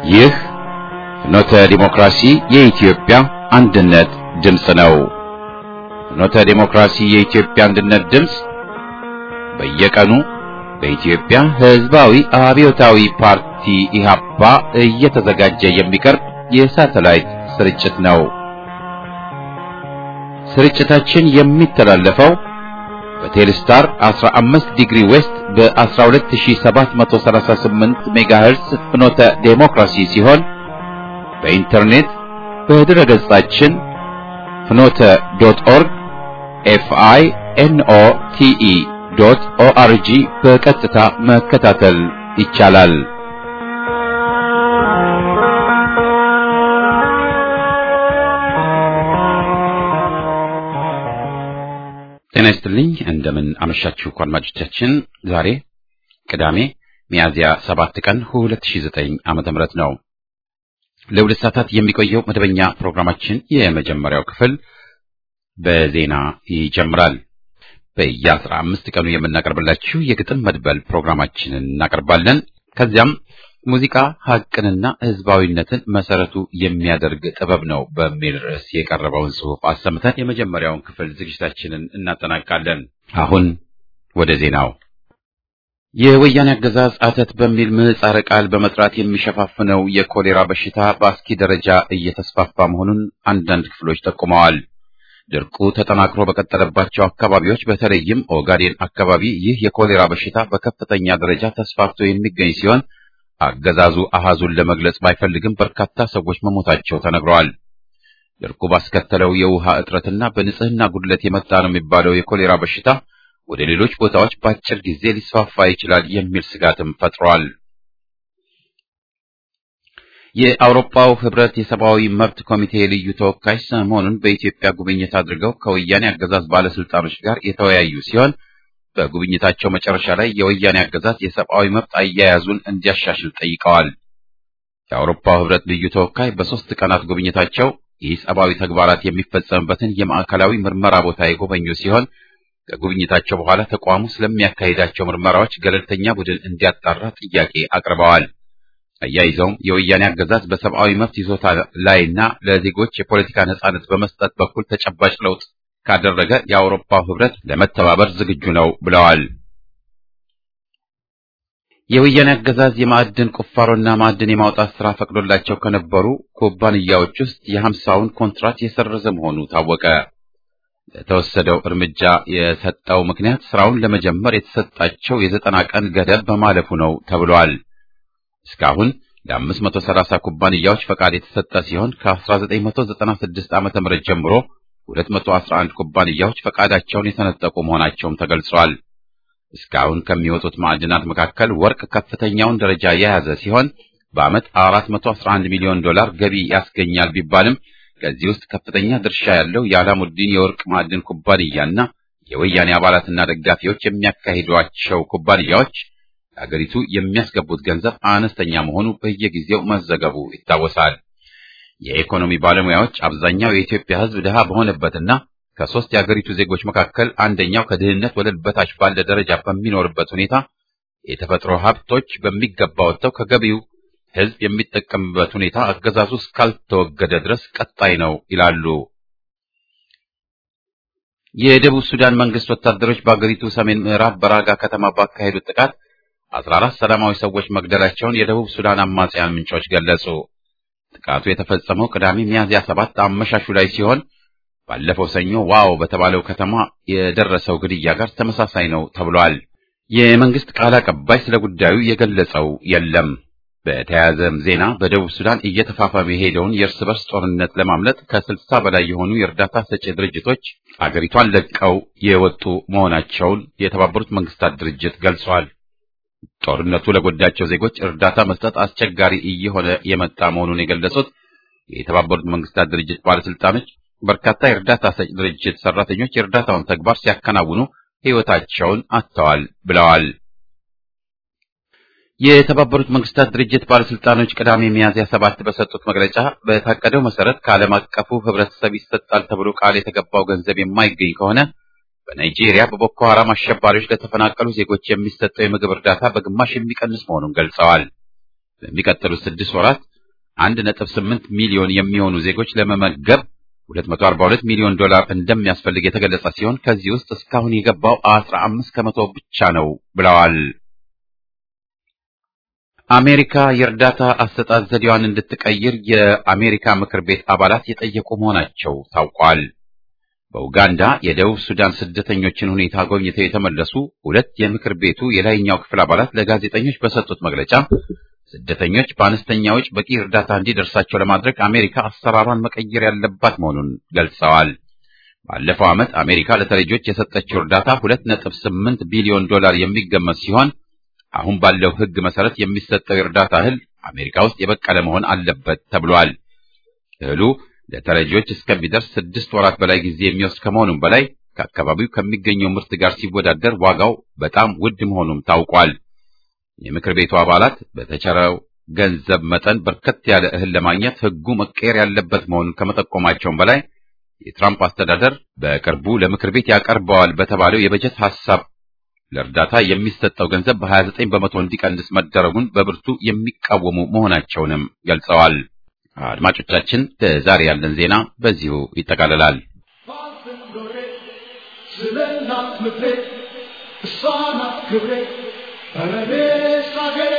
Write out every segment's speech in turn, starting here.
ይህ ፍኖተ ዲሞክራሲ የኢትዮጵያ አንድነት ድምፅ ነው። ፍኖተ ዲሞክራሲ የኢትዮጵያ አንድነት ድምፅ በየቀኑ በኢትዮጵያ ሕዝባዊ አብዮታዊ ፓርቲ ኢህአፓ እየተዘጋጀ የሚቀርብ የሳተላይት ስርጭት ነው። ስርጭታችን የሚተላለፈው በቴሌስታር 15 ዲግሪ ዌስት በ12738 ሜጋሄርስ ፍኖተ ዴሞክራሲ ሲሆን በኢንተርኔት በድረ ገጻችን ፍኖተ ዶት ኦርግ ኤፍአይ ኤንኦ ቲኢ ዶት ኦአርጂ በቀጥታ መከታተል ይቻላል። ጤና ይስጥልኝ። እንደምን አመሻችሁ አድማጮቻችን። ዛሬ ቅዳሜ ሚያዝያ 7 ቀን 2009 ዓመተ ምህረት ነው። ለሁለት ሰዓታት የሚቆየው መደበኛ ፕሮግራማችን የመጀመሪያው ክፍል በዜና ይጀምራል። በየአስራ አምስት ቀኑ የምናቀርብላችሁ የግጥም መድበል ፕሮግራማችንን እናቀርባለን። ከዚያም ሙዚቃ ሀቅንና ሕዝባዊነትን መሰረቱ የሚያደርግ ጥበብ ነው በሚል ርዕስ የቀረበውን ጽሑፍ አሰምተን የመጀመሪያውን ክፍል ዝግጅታችንን እናጠናቃለን። አሁን ወደ ዜናው። የወያኔ አገዛዝ አተት በሚል ምህጻረ ቃል በመጥራት የሚሸፋፍነው የኮሌራ በሽታ በአስኪ ደረጃ እየተስፋፋ መሆኑን አንዳንድ ክፍሎች ጠቁመዋል። ድርቁ ተጠናክሮ በቀጠለባቸው አካባቢዎች በተለይም ኦጋዴን አካባቢ ይህ የኮሌራ በሽታ በከፍተኛ ደረጃ ተስፋፍቶ የሚገኝ ሲሆን አገዛዙ አሃዙን ለመግለጽ ባይፈልግም በርካታ ሰዎች መሞታቸው ተነግረዋል። ድርቁ ባስከተለው የውሃ እጥረትና በንጽህና ጉድለት የመጣ ነው የሚባለው የኮሌራ በሽታ ወደ ሌሎች ቦታዎች በአጭር ጊዜ ሊስፋፋ ይችላል የሚል ስጋትም ፈጥሯል። የአውሮፓው ህብረት የሰብአዊ መብት ኮሚቴ ልዩ ተወካይ ሰሞኑን በኢትዮጵያ ጉብኝት አድርገው ከወያኔ አገዛዝ ባለስልጣኖች ጋር የተወያዩ ሲሆን በጉብኝታቸው መጨረሻ ላይ የወያኔ አገዛዝ የሰብአዊ መብት አያያዙን እንዲያሻሽል ጠይቀዋል። የአውሮፓው ህብረት ልዩ ተወካይ በሶስት ቀናት ጉብኝታቸው ይህ ሰብአዊ ተግባራት የሚፈጸምበትን የማዕከላዊ ምርመራ ቦታ የጎበኙ ሲሆን ከጉብኝታቸው በኋላ ተቋሙ ስለሚያካሂዳቸው ምርመራዎች ገለልተኛ ቡድን እንዲያጣራ ጥያቄ አቅርበዋል። አያይዘውም የወያኔ አገዛዝ በሰብአዊ መብት ይዞታ ላይና ለዜጎች የፖለቲካ ነጻነት በመስጠት በኩል ተጨባጭ ለውጥ ካደረገ የአውሮፓው ህብረት ለመተባበር ዝግጁ ነው ብለዋል። የወያኔ አገዛዝ የማዕድን ቁፋሮና ማዕድን የማውጣት ስራ ፈቅዶላቸው ከነበሩ ኩባንያዎች ውስጥ የሀምሳውን ኮንትራት የሰረዘ መሆኑ ታወቀ። ለተወሰደው እርምጃ የሰጠው ምክንያት ስራውን ለመጀመር የተሰጣቸው የዘጠና ቀን ገደብ በማለፉ ነው ተብሏል። እስካሁን ለ530 ኩባንያዎች ፈቃድ የተሰጠ ሲሆን ከ1996 ዓ.ም ጀምሮ 211 ኩባንያዎች ፈቃዳቸውን የተነጠቁ መሆናቸውም ተገልጿል። እስካሁን ከሚወጡት ማዕድናት መካከል ወርቅ ከፍተኛውን ደረጃ የያዘ ሲሆን በዓመት 411 ሚሊዮን ዶላር ገቢ ያስገኛል ቢባልም ከዚህ ውስጥ ከፍተኛ ድርሻ ያለው የአላሙዲን የወርቅ ማዕድን ኩባንያና የወያኔ አባላትና ደጋፊዎች የሚያካሂዷቸው ኩባንያዎች አገሪቱ የሚያስገቡት ገንዘብ አነስተኛ መሆኑ በየጊዜው መዘገቡ ይታወሳል። የኢኮኖሚ ባለሙያዎች አብዛኛው የኢትዮጵያ ሕዝብ ድሃ በሆነበትና ከሶስት የአገሪቱ ዜጎች መካከል አንደኛው ከድህነት ወለል በታች ባለ ደረጃ በሚኖርበት ሁኔታ የተፈጥሮ ሀብቶች በሚገባ ወጥተው ከገቢው ሕዝብ የሚጠቀምበት ሁኔታ አገዛዙ እስካልተወገደ ድረስ ቀጣይ ነው ይላሉ። የደቡብ ሱዳን መንግስት ወታደሮች በአገሪቱ ሰሜን ምዕራብ በራጋ ከተማ ባካሄዱት ጥቃት 14 ሰላማዊ ሰዎች መግደላቸውን የደቡብ ሱዳን አማጽያን ምንጮች ገለጹ። ጥቃቱ የተፈጸመው ቅዳሜ ሚያዝያ ሰባት አመሻሹ ላይ ሲሆን ባለፈው ሰኞ ዋው በተባለው ከተማ የደረሰው ግድያ ጋር ተመሳሳይ ነው ተብሏል። የመንግስት ቃል አቀባይ ስለ ጉዳዩ የገለጸው የለም። በተያያዘም ዜና በደቡብ ሱዳን እየተፋፋመ የሄደውን የእርስ በርስ ጦርነት ለማምለጥ ከስልሳ በላይ የሆኑ የእርዳታ ሰጪ ድርጅቶች አገሪቷን ለቀው የወጡ መሆናቸውን የተባበሩት መንግስታት ድርጅት ገልጿል። ጦርነቱ ለጎዳቸው ዜጎች እርዳታ መስጠት አስቸጋሪ እየሆነ የመጣ መሆኑን የገለጹት የተባበሩት መንግስታት ድርጅት ባለስልጣኖች በርካታ የእርዳታ ሰጭ ድርጅት ሰራተኞች የእርዳታውን ተግባር ሲያከናውኑ ሕይወታቸውን አጥተዋል ብለዋል። የተባበሩት መንግስታት ድርጅት ባለስልጣኖች ቅዳሜ ሚያዝያ ሰባት በሰጡት መግለጫ በታቀደው መሰረት ከዓለም አቀፉ ህብረተሰብ ይሰጣል ተብሎ ቃል የተገባው ገንዘብ የማይገኝ ከሆነ በናይጄሪያ በቦኮ ሐራም አሸባሪዎች ለተፈናቀሉ ዜጎች የሚሰጠው የምግብ እርዳታ በግማሽ የሚቀንስ መሆኑን ገልጸዋል። በሚቀጥሉት ስድስት ወራት 1.8 ሚሊዮን የሚሆኑ ዜጎች ለመመገብ 242 ሚሊዮን ዶላር እንደሚያስፈልግ የተገለጸ ሲሆን ከዚህ ውስጥ እስካሁን የገባው 15 ከመቶ ብቻ ነው ብለዋል። አሜሪካ የእርዳታ አሰጣጥ ዘዴዋን እንድትቀይር የአሜሪካ ምክር ቤት አባላት የጠየቁ መሆናቸው ታውቋል። በኡጋንዳ የደቡብ ሱዳን ስደተኞችን ሁኔታ ጎብኝተው የተመለሱ ሁለት የምክር ቤቱ የላይኛው ክፍል አባላት ለጋዜጠኞች በሰጡት መግለጫ ስደተኞች በአነስተኛ ወጪ በቂ እርዳታ እንዲደርሳቸው ለማድረግ አሜሪካ አሰራሯን መቀየር ያለባት መሆኑን ገልጸዋል። ባለፈው ዓመት አሜሪካ ለተረጂዎች የሰጠችው እርዳታ 2.8 ቢሊዮን ዶላር የሚገመት ሲሆን አሁን ባለው ሕግ መሰረት የሚሰጠው የእርዳታ እህል አሜሪካ ውስጥ የበቀለ መሆን አለበት ተብሏል። እህሉ ለተረጂዎች እስከሚደርስ ስድስት ወራት በላይ ጊዜ የሚወስድ ከመሆኑም በላይ ከአካባቢው ከሚገኘው ምርት ጋር ሲወዳደር ዋጋው በጣም ውድ መሆኑም ታውቋል። የምክር ቤቱ አባላት በተቸረው ገንዘብ መጠን በርከት ያለ እህል ለማግኘት ሕጉ መቀየር ያለበት መሆኑን ከመጠቆማቸውም በላይ የትራምፕ አስተዳደር በቅርቡ ለምክር ቤት ያቀርበዋል በተባለው የበጀት ሐሳብ ለእርዳታ የሚሰጠው ገንዘብ በ29 በመቶ እንዲቀንስ መደረጉን በብርቱ የሚቃወሙ መሆናቸውንም ገልጸዋል። አድማጮቻችን፣ ለዛሬ ያለን ዜና በዚሁ ይጠቃልላል። ስለ እናት ምድሬ እሷ ናት ክብሬ እኔስ አገሬ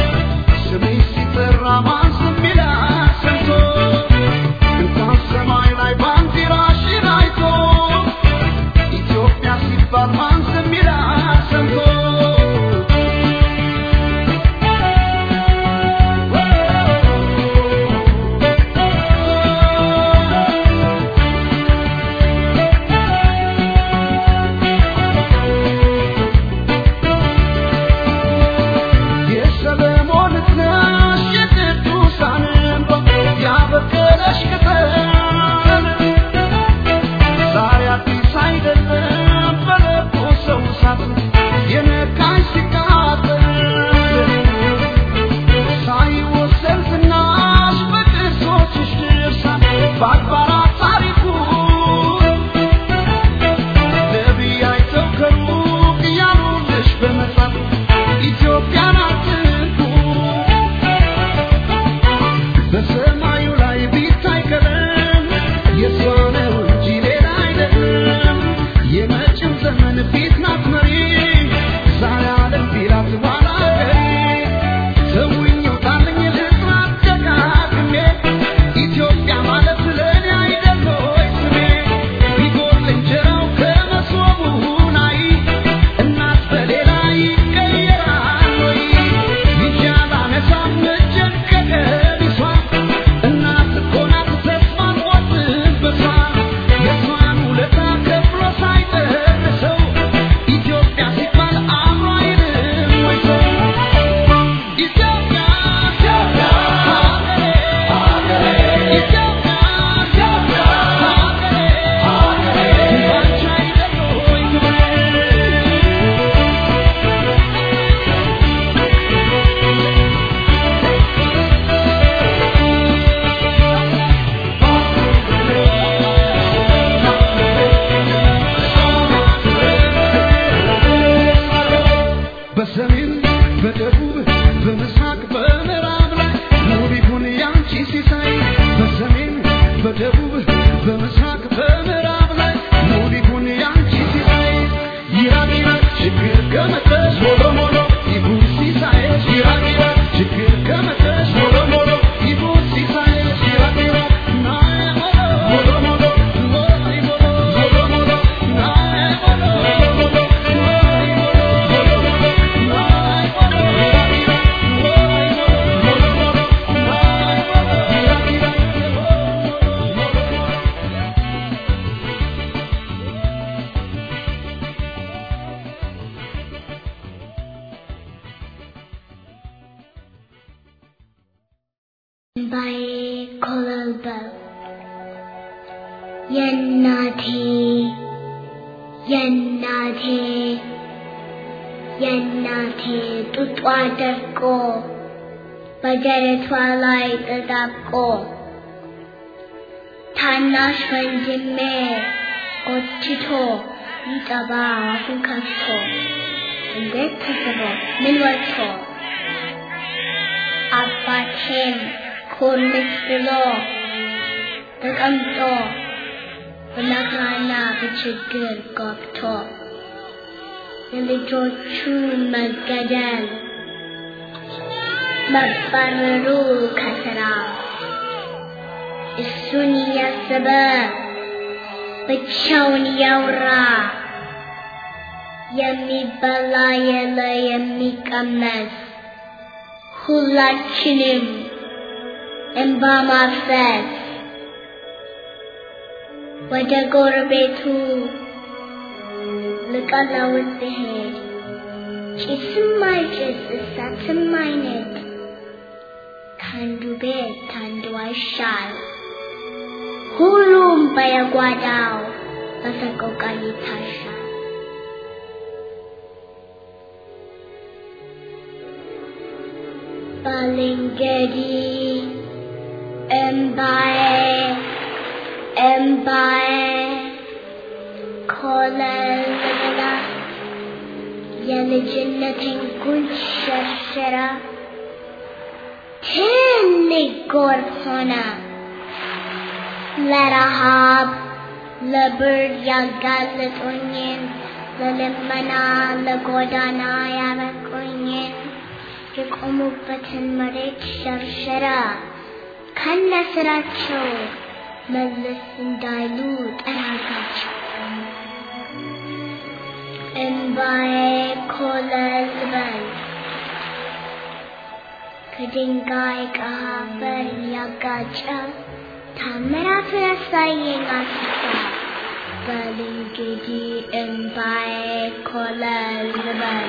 ሰማይ በአድባራት ታሪኩ ነቢይ አይተው ከሩቅ እያሉልሽ በመጻፍ ኢትዮጵያን አትንኩ በሰማዩ ላይ ቢታይ ቀለም የእሷ ነው እንጂ ሌላ አይደለም። የመጪው ዘመን ፊት ናት መሪ ዛሬ ዓለም ቢላት ኋላ ቀሪ ተውኝ ውጣልኝ ልጥራት ደጋግሜ ኢትዮጵያ ማለት ለእኔ አይደል ሆይ ስሜ ቢጎል እንጀራው ከመሶቡ ላይ እናት በሌላ ይቀየራል ወይ ይቻል አነሳም እጄን ከቀሚሷ እናት እኮ ናት ተስፋ ቆርጥበቷ የእሷን ውለታ ከፍሎ ሳይጨርሰው ኢትዮጵያ ሲባል አብሮ አይልም ወይ ሰው ኢትዮጵያ ኢትዮጵያ ሀገሬ ሀገሬ ኢትዮጵያ ኢትዮጵያ ሀገሬ ሀገሬ ባንቺ አይደል ወይ ክብሬ በሰሜን በደቡብ በምስራቅ በምዕራብ ላይ ውብ ይሁን ያንቺ ሲሳይ በሰሜን በደቡብ በምስራቅ በምዕራብ ላይ ውብ ይሁን ያንቺ ሲሳይ ይራቅ ይራቅ ችግር ከመጣሽ ሞሎ ሞሎ ይሁን ሲሳይሽ ይራቅ ይራቅ ችግር ከመጣሽ ሞሎ ሞሎ ይሁን ሲሳይሽ ይራቅ ይራቅ ናዬ ሞሎ ሞሎ ሞሎ ሞሎ ሞሎ ሞሎ ናዬ ሞሎ ሞሎ ባዬ ኮለልበል የእናቴ የእናቴ የእናቴ ጡጧ ደርቆ በደረቷ ላይ ተጣብቆ ታናሽ ወንድሜ ጎትቶ ሊጠባ አፉን ከፍቶ እንዴት ተስቦ ምን ወጥቶ አባቴም ኮርምስ ብሎ ተቀምጦ በመከራና በችግር ገብቶ የልጆቹ መገደል መባረሩ ከስራ እሱን እያሰበ ብቻውን እያወራ የሚበላ የለ የሚቀመስ ሁላችንም እንባ ማፍሰስ ወደ ጎረቤቱ ልቀለውጥ ብሄድ ጭስም አይጭስ እሳትም አይነድ ከአንዱ ቤት ከአንዱ አይሻል ሁሉም በየጓዳው በሰቆቃ ይታሻል። ባልንጀሪ እምባዬ እምባዬ ኮለልላ የልጅነቴን ጉንጭ ሸርሽራ ትልቅ ጎርፍ ሆነ ለረሃብ ለብርድ ያጋለጡኝን ለልመና ለጎዳና ያበቁኝን የቆሙበትን መሬት ሸርሸራ ከነ ስራቸው መለስ እንዳይሉ ጠራጋቸው። እምባዬ ኮለል በል ከድንጋይ ከአፈር እያጋጨ ታምራቱን ያሳየኝ አስሳ በል እንግዲህ እምባዬ ኮለል በል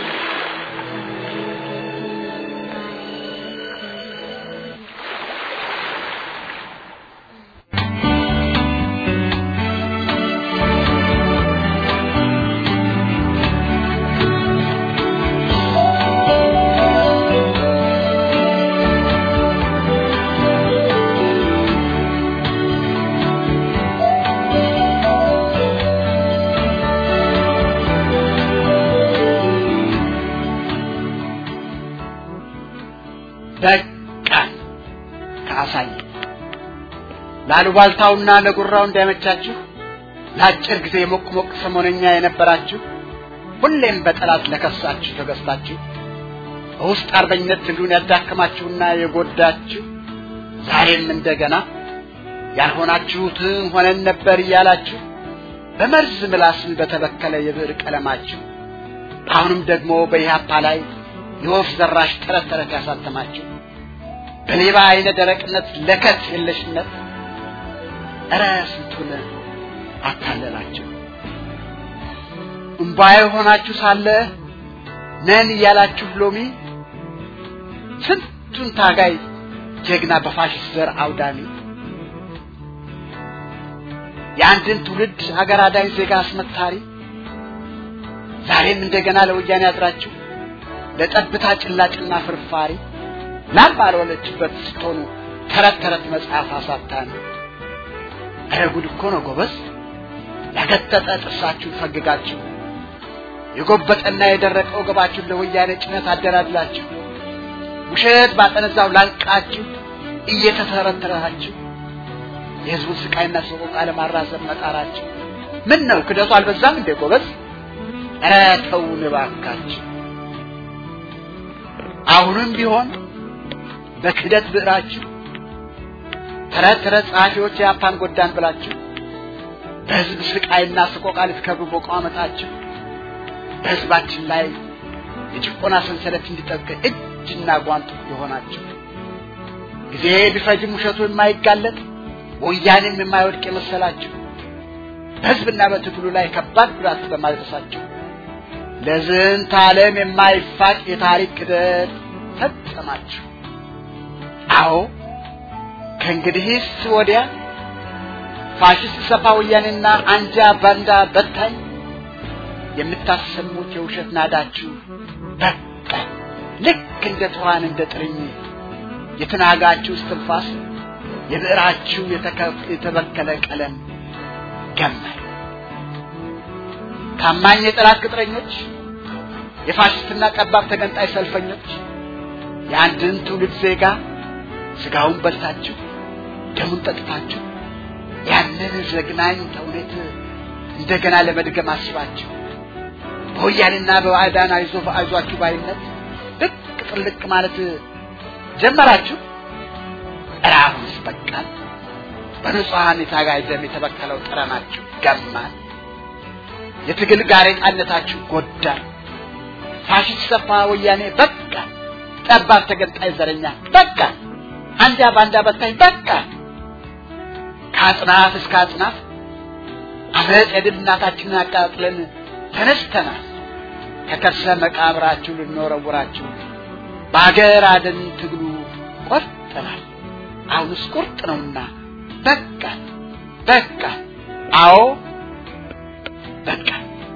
ላሉባልታውና ለጉራው እንዳይመቻችሁ ለአጭር ጊዜ ሞቅ ሞቅ ሰሞነኛ የነበራችሁ ሁሌም በጠላት ለከሳችሁ ተገዝታችሁ በውስጥ አርበኝነት ትግሉን ያዳከማችሁና የጎዳችሁ ዛሬም እንደገና ያልሆናችሁትን ሆነን ነበር እያላችሁ በመርዝ ምላስ በተበከለ የብዕር ቀለማችሁ አሁንም ደግሞ በኢህአፓ ላይ የወፍ ዘራሽ ተረት ተረት ያሳተማችሁ በሌባ አይነ ደረቅነት ለከት የለሽነት እረ ስንቱን አታለላችሁ። እምባዬ ሆናችሁ ሳለ ነን እያላችሁ ሎሚ ስንቱን ታጋይ ጀግና በፋሽስት ዘር አውዳሚ የአንድን ትውልድ አገር አዳኝ ዜጋ አስመታሪ ዛሬም እንደገና ለወያኔ አድራችሁ ለጠብታ ጭላጭና ፍርፋሪ ላም ባልወለችበት ስትሆኑ ተረት ተረት መጽሐፍ አሳታሚ ኧረ ጉድ እኮ ነው ጎበዝ ያገጠጠ ጥርሳችሁን ፈግጋችሁ የጎበጠና የደረቀ ወገባችሁን ለወያኔ ጭነት አደላድላችሁ ውሸት ባጠነዛው ላንቃችሁ እየተተረተራችሁ የህዝቡን ስቃይና ሰቆቃ ለማራዘም መጣራችሁ ምን ነው ክደቱ አልበዛም እንዴ ጎበዝ? ኧረ ተውን እባካችሁ። አሁንም ቢሆን በክደት ብዕራችሁ ተረት ተረት ጸሐፊዎች የአፓን ጎዳን ብላችሁ በህዝብ ስቃይና ስቆቃ ልትከብሩ መቋመጣችሁ በህዝባችን ላይ የጭቆና ሰንሰለት እንዲጠብቅ እጅና ጓንቱ የሆናችሁ ጊዜ ቢፈጅም ውሸቱ የማይጋለጥ ወያኔም የማይወድቅ የመሰላችሁ በህዝብና በትግሉ ላይ ከባድ ጉዳት በማድረሳችሁ ለዝንተ ዓለም የማይፋቅ የታሪክ ክደት ፈጸማችሁ። አዎ ከእንግዲህስ ወዲያ ፋሽስት ሰፋ ወያኔና አንጃ ባንዳ በታኝ የምታሰሙት የውሸት ናዳችሁ በቃ ልክ እንደ ትኋን እንደ ጥርኝ የተናጋችሁ እስትንፋስ የብዕራችሁ የተበከለ ቀለም ገማኝ ታማኝ የጠላት ቅጥረኞች የፋሽስትና ጠባብ ተገንጣይ ሰልፈኞች የአንድን ትውልድ ዜጋ ስጋውን በልታችሁ ደሙን ጠጥታችሁ ያንን ዘግናኝ ተውኔት እንደገና ለመድገም አስባችሁ በወያኔና በባዕዳን አይዞ አይዟችሁ ባይነት ብቅ ጥልቅ ማለት ጀመራችሁ። ኧረ አሁንስ በቃል በንጹሐን የታጋይ ደም የተበከለው ጠረናችሁ ገማን። የትግል ጋሬጣነታችሁ ጎዳ። ፋሽስት ሰፋ ወያኔ በቃ፣ ጠባብ ተገንጣይ ዘረኛ በቃ፣ አንጃ ባንዳ በታኝ በቃ። ከአጽናፍ እስከ አጽናፍ አመፅ የድል እናታችንን አቃጥለን ተነስተናል። ከከርሰ መቃብራችሁ ልንወረውራችሁ በአገር አደን ትግሉ ቆርጠናል። አሁንስ ቁርጥ ነውና በቃ በቃ፣ አዎ በቃ።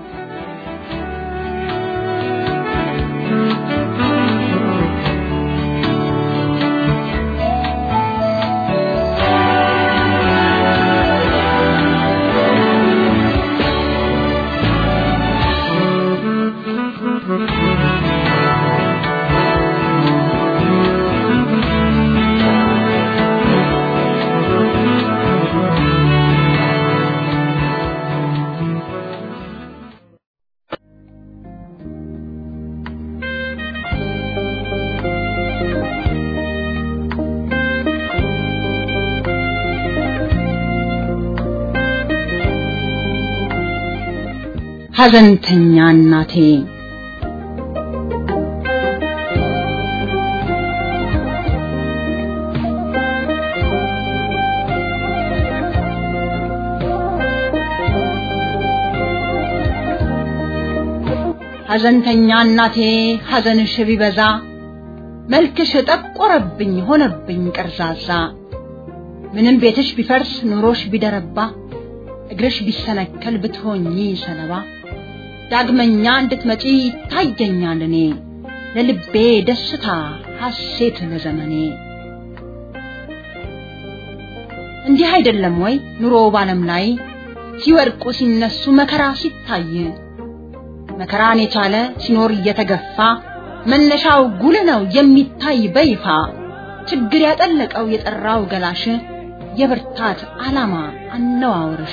ሐዘንተኛ እናቴ ሐዘንተኛ እናቴ ሐዘንሽ ቢበዛ መልክሽ ጠቆረብኝ ሆነብኝ ቀርዛዛ ምንም ቤትሽ ቢፈርስ ኑሮሽ ቢደረባ እግርሽ ቢሰነከል ብትሆኚ ሰለባ ዳግመኛ እንድትመጪ ይታየኛል እኔ ለልቤ ደስታ ሐሴት ለዘመኔ እንዲህ አይደለም ወይ ኑሮ ባለም ላይ ሲወድቁ ሲነሱ መከራ ሲታይ መከራን የቻለ ሲኖር እየተገፋ መነሻው ጉልህ ነው የሚታይ በይፋ ችግር ያጠለቀው የጠራው ገላሽ የብርታት ዓላማ አነዋወርሽ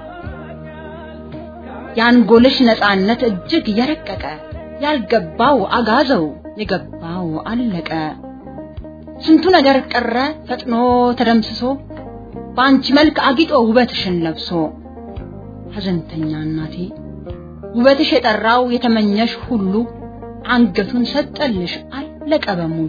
የአንጎልሽ ነፃነት እጅግ የረቀቀ ያልገባው አጋዘው የገባው አለቀ ስንቱ ነገር ቀረ ፈጥኖ ተደምስሶ በአንቺ መልክ አጊጦ ውበትሽን ለብሶ ሐዘንተኛ እናቴ ውበትሽ የጠራው የተመኘሽ ሁሉ አንገቱን ሰጠልሽ አለቀ በሙሉ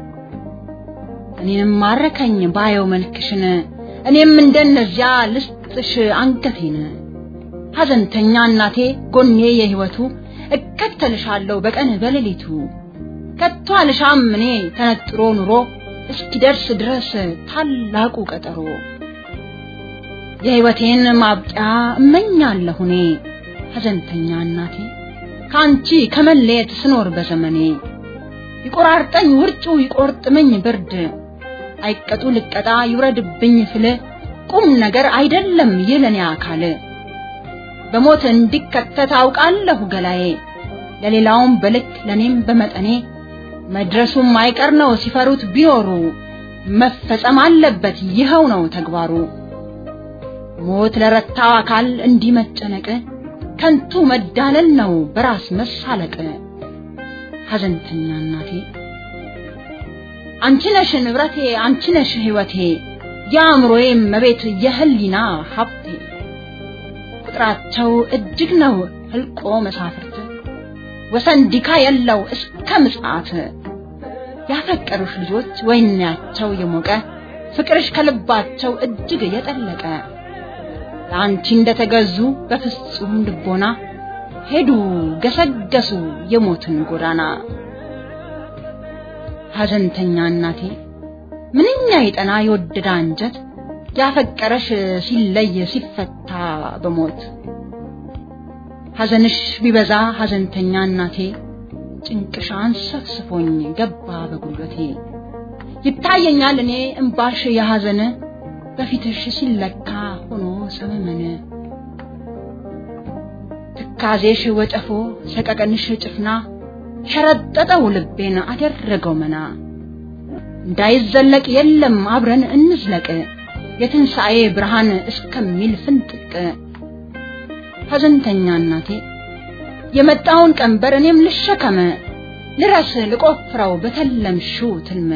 እኔንም ማረከኝ ባየው መልክሽን እኔም እንደነዚያ ልስጥሽ አንገቴን ሐዘንተኛ እናቴ ጎኔ የህይወቱ እከተልሻለሁ በቀን በሌሊቱ ከቶ አልሻም እኔ ተነጥሮ ኑሮ እስኪደርስ ድረስ ታላቁ ቀጠሮ የህይወቴን ማብቂያ እመኛለሁ እኔ ሐዘንተኛ እናቴ ከአንቺ ከመለየት ስኖር በዘመኔ ይቆራርጠኝ ውርጩ ይቆርጥመኝ ብርድ አይቀጡ ልቀጣ ይውረድብኝ ፍል ቁም ነገር አይደለም ይለኔ አካል በሞት እንዲከተት አውቃለሁ ገላዬ ለሌላውም በልክ ለኔም በመጠኔ መድረሱም አይቀር ነው ሲፈሩት ቢኖሩ መፈጸም አለበት ይኸው ነው ተግባሩ ሞት ለረታው አካል እንዲህ መጨነቅ ከንቱ መዳለል ነው በራስ መሳለቅ ሐዘንተኛ እናቴ አንቺ ነሽ ንብረቴ አንቺ ነሽ ህይወቴ የአእምሮዬ መቤት የህሊና ሀብቴ ቁጥራቸው እጅግ ነው ህልቆ መሳፍርት ወሰን ዲካ የለው እስከ ምጽአት ያፈቀሩሽ ልጆች ወይናቸው የሞቀ ፍቅርሽ ከልባቸው እጅግ የጠለቀ ለአንቺ እንደተገዙ በፍጹም ልቦና ሄዱ ገሰገሱ የሞትን ጎዳና ሐዘንተኛ እናቴ ምንኛ የጠና የወደደ አንጀት ያፈቀረሽ ሲለይ ሲፈታ በሞት ሐዘንሽ ቢበዛ ሐዘንተኛ እናቴ ጭንቅሽ አንሰፍስፎኝ ገባ በጉልበቴ ይታየኛል እኔ እምባሽ የሐዘን በፊትሽ ሲለካ ሆኖ ሰመመን ትካዜሽ ወጨፎ ሰቀቀንሽ ጭፍና ሸረጠጠው ልቤን አደረገው መና እንዳይዘለቅ የለም አብረን እንዝለቅ የትንሣኤ ብርሃን እስከሚል ፍንጥቅ ሐዘንተኛ እናቴ የመጣውን ቀንበር እኔም ልሸከመ ልረስ ልቆፍረው በተለምሽው ትልመ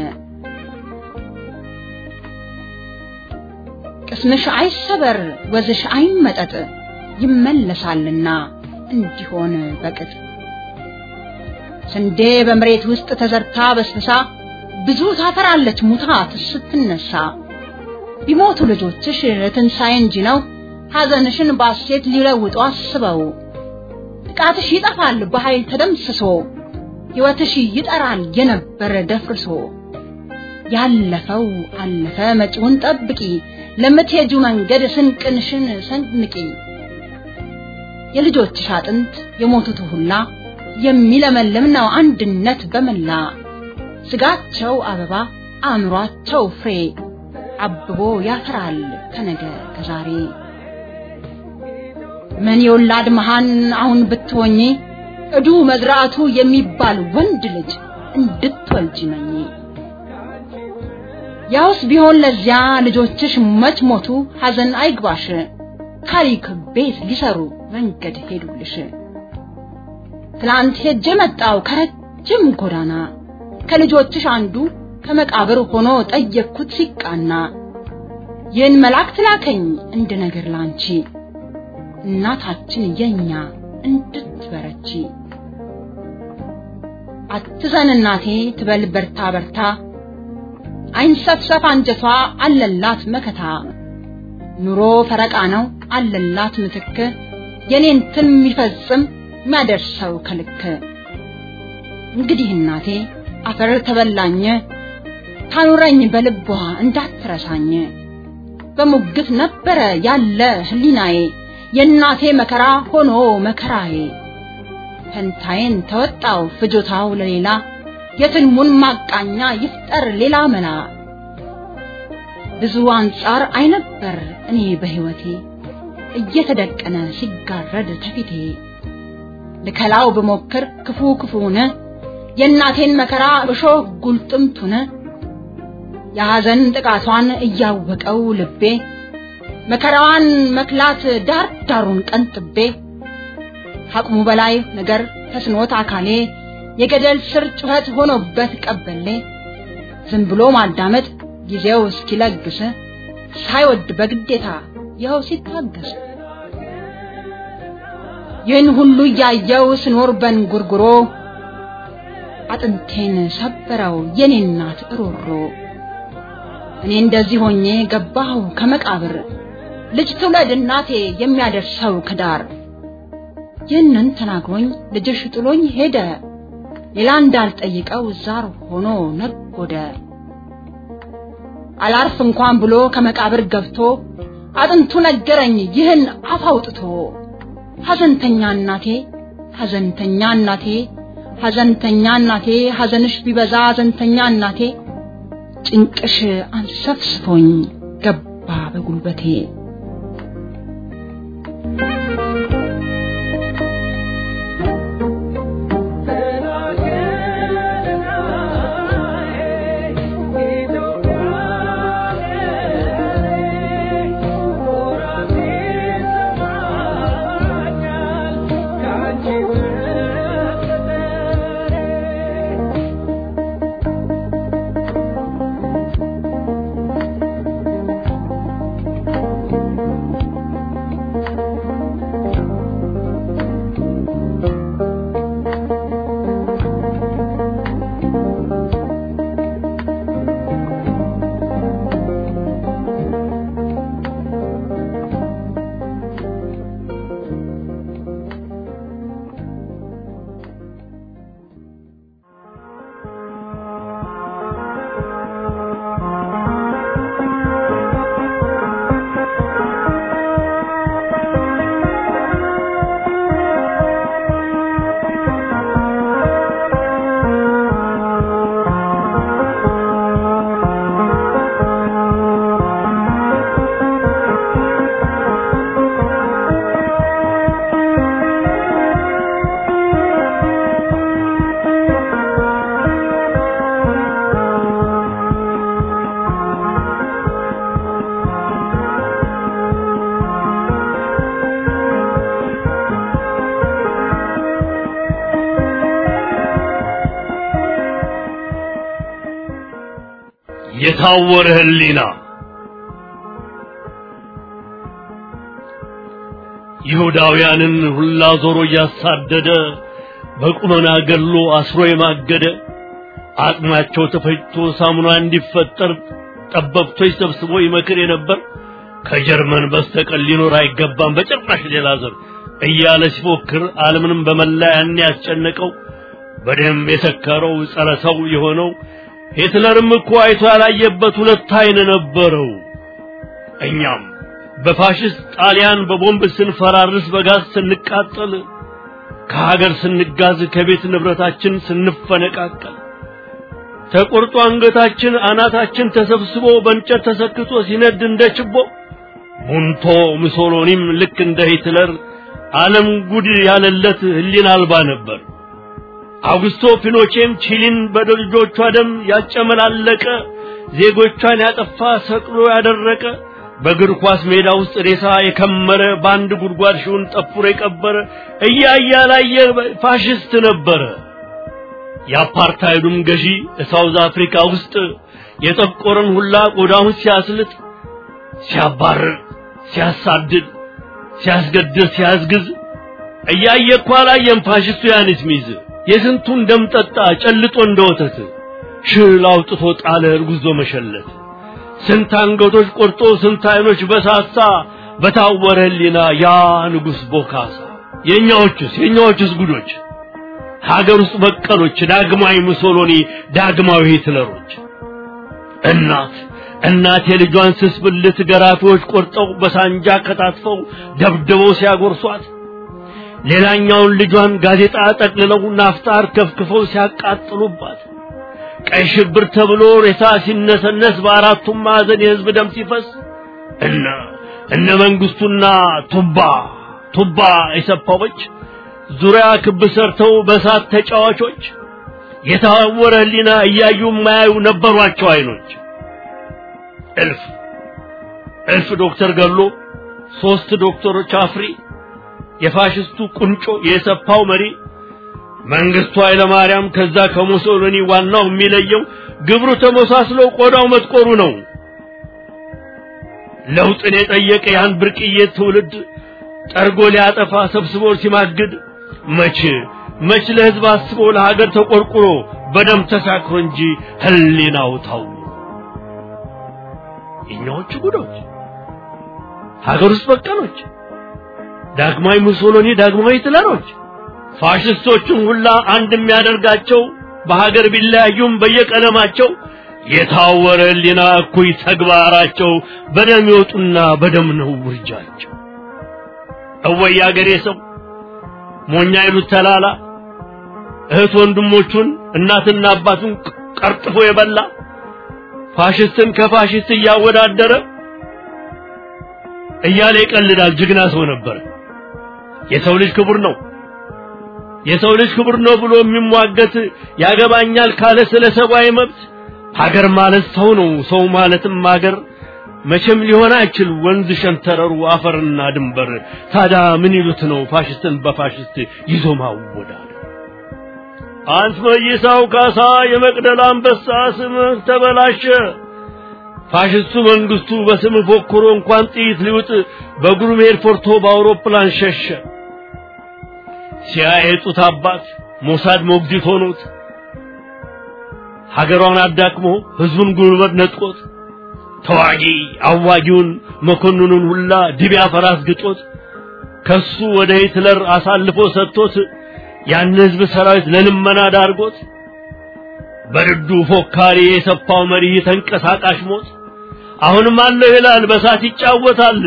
ቅስምሽ አይሰበር ወዝሽ አይመጠጥ ይመለሳልና እንዲሆን በቅጥ ስንዴ በመሬት ውስጥ ተዘርታ በስብሳ ብዙ ታፈራለች ሙታ ስትነሳ ቢሞቱ ልጆችሽ ትንሣኤ እንጂ ነው ሐዘንሽን ባሴት ሊለውጡ አስበው ጥቃትሽ ይጠፋል በኃይል ተደምስሶ ሕይወትሽ ይጠራል የነበረ ደፍርሶ ያለፈው አለፈ መጪውን ጠብቂ ለምትሄጁ መንገድ ስንቅንሽን ሰንንቂ የልጆችሽ አጥንት የሞቱት ሁላ የሚለመልም ነው አንድነት በመላ ስጋቸው አበባ አእምሯቸው ፍሬ አብቦ ያፈራል ከነገ ከዛሬ ምን የወላድ መሃን አሁን ብትሆኚ እዱ መዝራቱ የሚባል ወንድ ልጅ እንድትወልጂ መኝ ያውስ ቢሆን ለዚያ ልጆችሽ መች ሞቱ ሐዘን አይግባሽ ታሪክ ቤት ሊሰሩ መንገድ ሄዱልሽ ትላንት ሄጄ መጣው ከረጅም ጎዳና ከልጆችሽ አንዱ ከመቃብር ሆኖ ጠየቅኩት ሲቃና ይህን መልአክ ላከኝ እንደ ነገር ላንቺ እናታችን የኛ እንድትበረቺ አትዘን እናቴ ትበል በርታ በርታ አይንሰፍሰፍ አንጀቷ አለላት መከታ ኑሮ ፈረቃ ነው አለላት ምትክ የኔን ትን የሚፈጽም የሚያደርሰው ከልክ እንግዲህ እናቴ አፈር ተበላኝ ታኑረኝ በልቧ እንዳትረሳኝ በሙግት ነበረ ያለ ህሊናዬ የእናቴ መከራ ሆኖ መከራዬ ፈንታዬን ተወጣው ፍጆታው ለሌላ የትልሙን ማቃኛ ይፍጠር ሌላ መላ ብዙ አንጻር አይነበር እኔ በህይወቴ እየተደቀነ ሲጋረድ ተፊቴ ልከላው ብሞክር ክፉ ክፉነ የእናቴን መከራ እሾህ ጉልጥምቱነ የሐዘን ጥቃቷን እያወቀው ልቤ መከራዋን መክላት ዳር ዳሩን ቀንጥቤ ከአቅሙ በላይ ነገር ተስኖት አካሌ የገደል ስር ጩኸት ሆኖበት ቀበሌ ዝም ብሎ ማዳመጥ ጊዜው እስኪለግስ ሳይወድ በግዴታ ይኸው ሲታገስ ይህን ሁሉ እያየው ስኖር በንጉርጉሮ አጥንቴን ሰበረው የኔ እናት እሮሮ እኔ እንደዚህ ሆኜ ገባሁ ከመቃብር ልጅ ትውለድ እናቴ የሚያደርሰው ከዳር ይህንን ተናግሮኝ ልጅሽ ጥሎኝ ሄደ ሌላ እንዳልጠይቀው ዛር ሆኖ ነጎደ አላርፍ እንኳን ብሎ ከመቃብር ገብቶ አጥንቱ ነገረኝ ይህን አፍ አውጥቶ ሐዘንተኛ እናቴ ሐዘንተኛ እናቴ ሐዘንተኛ እናቴ ሐዘንሽ ቢበዛ ሐዘንተኛ እናቴ ጭንቅሽ አንሰፍስፎኝ ገባ በጉልበቴ የታወረ ህሊና ይሁዳውያንን ሁላ ዞሮ እያሳደደ በቁመና ገሎ አስሮ የማገደ አጥማቸው ተፈጭቶ ሳሙና እንዲፈጠር ጠበብቶች ሰብስቦ ይመክር የነበር ከጀርመን በስተቀር ሊኖር አይገባም በጭራሽ ሌላ ዘር እያለ ሲፎክር ዓለምንም በመላ ያን ያስጨነቀው በደም የሰከረው ጸረ ሰው የሆነው ሂትለርም እኮ አይቶ ያላየበት ሁለት አይን ነበረው። እኛም በፋሽስት ጣሊያን በቦምብ ስንፈራርስ፣ በጋዝ ስንቃጠል፣ ከሀገር ስንጋዝ፣ ከቤት ንብረታችን ስንፈነቃቀል፣ ተቆርጦ አንገታችን አናታችን ተሰብስቦ በእንጨት ተሰክቶ ሲነድ እንደ ችቦ ቡንቶ ሙሶሎኒም ልክ እንደ ሂትለር ዓለም ጉድ ያለለት ህሊና አልባ ነበር። አውግስቶ ፒኖቼም ቺሊን በልጆቿ ደም ያጨመላለቀ ዜጎቿን ያጠፋ ሰቅሎ ያደረቀ በእግር ኳስ ሜዳ ውስጥ ሬሳ የከመረ በአንድ ጉድጓድ ሺውን ጠፍሮ የቀበረ እያየ ያላየ ፋሽስት ነበረ። የአፓርታይዱም ገዢ ሳውዝ አፍሪካ ውስጥ የጠቆረን ሁላ ቆዳውን ሲያስልጥ፣ ሲያባርር፣ ሲያሳድድ፣ ሲያስገድል፣ ሲያስግዝ እያየ እኮ አላየም ፋሽስቱ ያንስ ሚዝ የስንቱን ደም ጠጣ ጨልጦ እንደ ወተት ሽል አውጥቶ ጣለ እርጉዞ መሸለት ስንት አንገቶች ቆርጦ ስንት አይኖች በሳሳ በታወረ ህሊና ያ ንጉሥ ቦካሳ የእኛዎቹስ የእኛዎቹስ ጉዶች ሀገር ውስጥ በቀሎች ዳግማዊ ሙሶሎኒ ዳግማዊ ሂትለሮች እናት እናት የልጇን ስስ ብልት ገራፊዎች ቆርጠው በሳንጃ ከታትፈው ደብድበው ሲያጎርሷት ሌላኛውን ልጇን ጋዜጣ ጠቅልለው ናፍጣር ከፍክፈው ሲያቃጥሉባት ቀይ ሽብር ተብሎ ሬሳ ሲነሰነስ በአራቱም ማዕዘን የህዝብ ደም ሲፈስ እነ እነ መንግስቱና ቱባ ቱባ የሰፋዎች ዙሪያ ክብ ሰርተው በእሳት ተጫዋቾች የታወረ ህሊና እያዩ የማያዩ ነበሯቸው አይኖች እልፍ እልፍ ዶክተር ገሎ ሶስት ዶክተሮች አፍሪ የፋሽስቱ ቁንጮ የሰፓው መሪ መንግስቱ ኃይለማርያም ከዛ ከሙሶሎኒ ዋናው የሚለየው ግብሩ ተመሳስሎ ቆዳው መጥቆሩ ነው። ለውጥን የጠየቀ ያን ብርቅዬ ትውልድ ጠርጎ ሊያጠፋ ሰብስቦ ሲማግድ መች መች ለህዝብ አስቦ ለሀገር ተቆርቁሮ በደም ተሳክሮ እንጂ ህሊናው ታው የኛዎቹ ጉዶች ሀገር ውስጥ በቀሎች ዳግማዊ ሙሶሎኒ ዳግማዊ ሂትለሮች ፋሽስቶቹን ሁላ አንድ የሚያደርጋቸው በሀገር ቢለያዩም በየቀለማቸው የታወረ ህሊና እኩይ ተግባራቸው በደም ይወጡና በደም ነው ውርጃቸው። እወይ አገሬ ሰው ሞኛ ይሉት ተላላ እህት ወንድሞቹን እናትና አባቱን ቀርጥፎ የበላ ፋሽስትን ከፋሽስት እያወዳደረ እያለ ይቀልዳል። ጀግና ሰው ነበር። የሰው ልጅ ክቡር ነው የሰው ልጅ ክቡር ነው ብሎ የሚሟገት ያገባኛል ካለ ስለ ሰብአዊ መብት ሀገር ማለት ሰው ነው፣ ሰው ማለትም ሀገር መቼም ሊሆን አይችል ወንዝ ሸንተረሩ አፈርና ድንበር። ታዲያ ምን ይሉት ነው ፋሽስትን በፋሽስት ይዞ ማወዳል? አንት መይሳው ካሳ የመቅደላ አንበሳ ስምህ ተበላሸ። ፋሽስቱ መንግስቱ በስም ፎክሮ እንኳን ጥይት ሊውጥ በእግሩ መሄድ ፈርቶ በአውሮፕላን ሸሸ። ሲያየጡት አባት ሞሳድ ሞግዚት ሆኖት ሀገሯን አዳክሞ ህዝቡን ጉልበት ነጥቆት ተዋጊ አዋጊውን መኮንኑን ሁላ ድቢያ ፈራስ ግጦት ከሱ ወደ ሂትለር አሳልፎ ሰጥቶት ያን ህዝብ ሰራዊት ለልመና ዳርጎት በርዱ ፎካሪ የሰፋው መሪ ተንቀሳቃሽ ሞት አሁንም አለው ይላል በሳት ይጫወታል።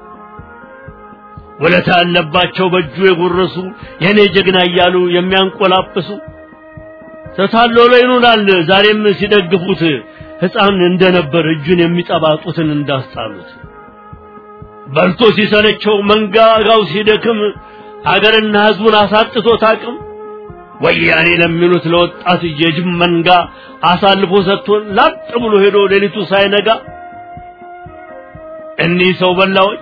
ወለታ ያለባቸው በእጁ የጎረሱ የኔ ጀግና እያሉ የሚያንቆላጵሱ ተታሎ ላይ ይኑራል ዛሬም ሲደግፉት ሕፃን እንደነበር እጁን የሚጠባጡትን እንዳስጣሉት በልቶ ሲሰለቸው መንጋጋው ሲደክም ሀገርና ህዝቡን አሳጥቶት አቅም ወያኔ ለሚሉት ለወጣት የጅብ መንጋ አሳልፎ ሰጥቶን ላጥ ብሎ ሄዶ ሌሊቱ ሳይነጋ እኒህ ሰው በላዎች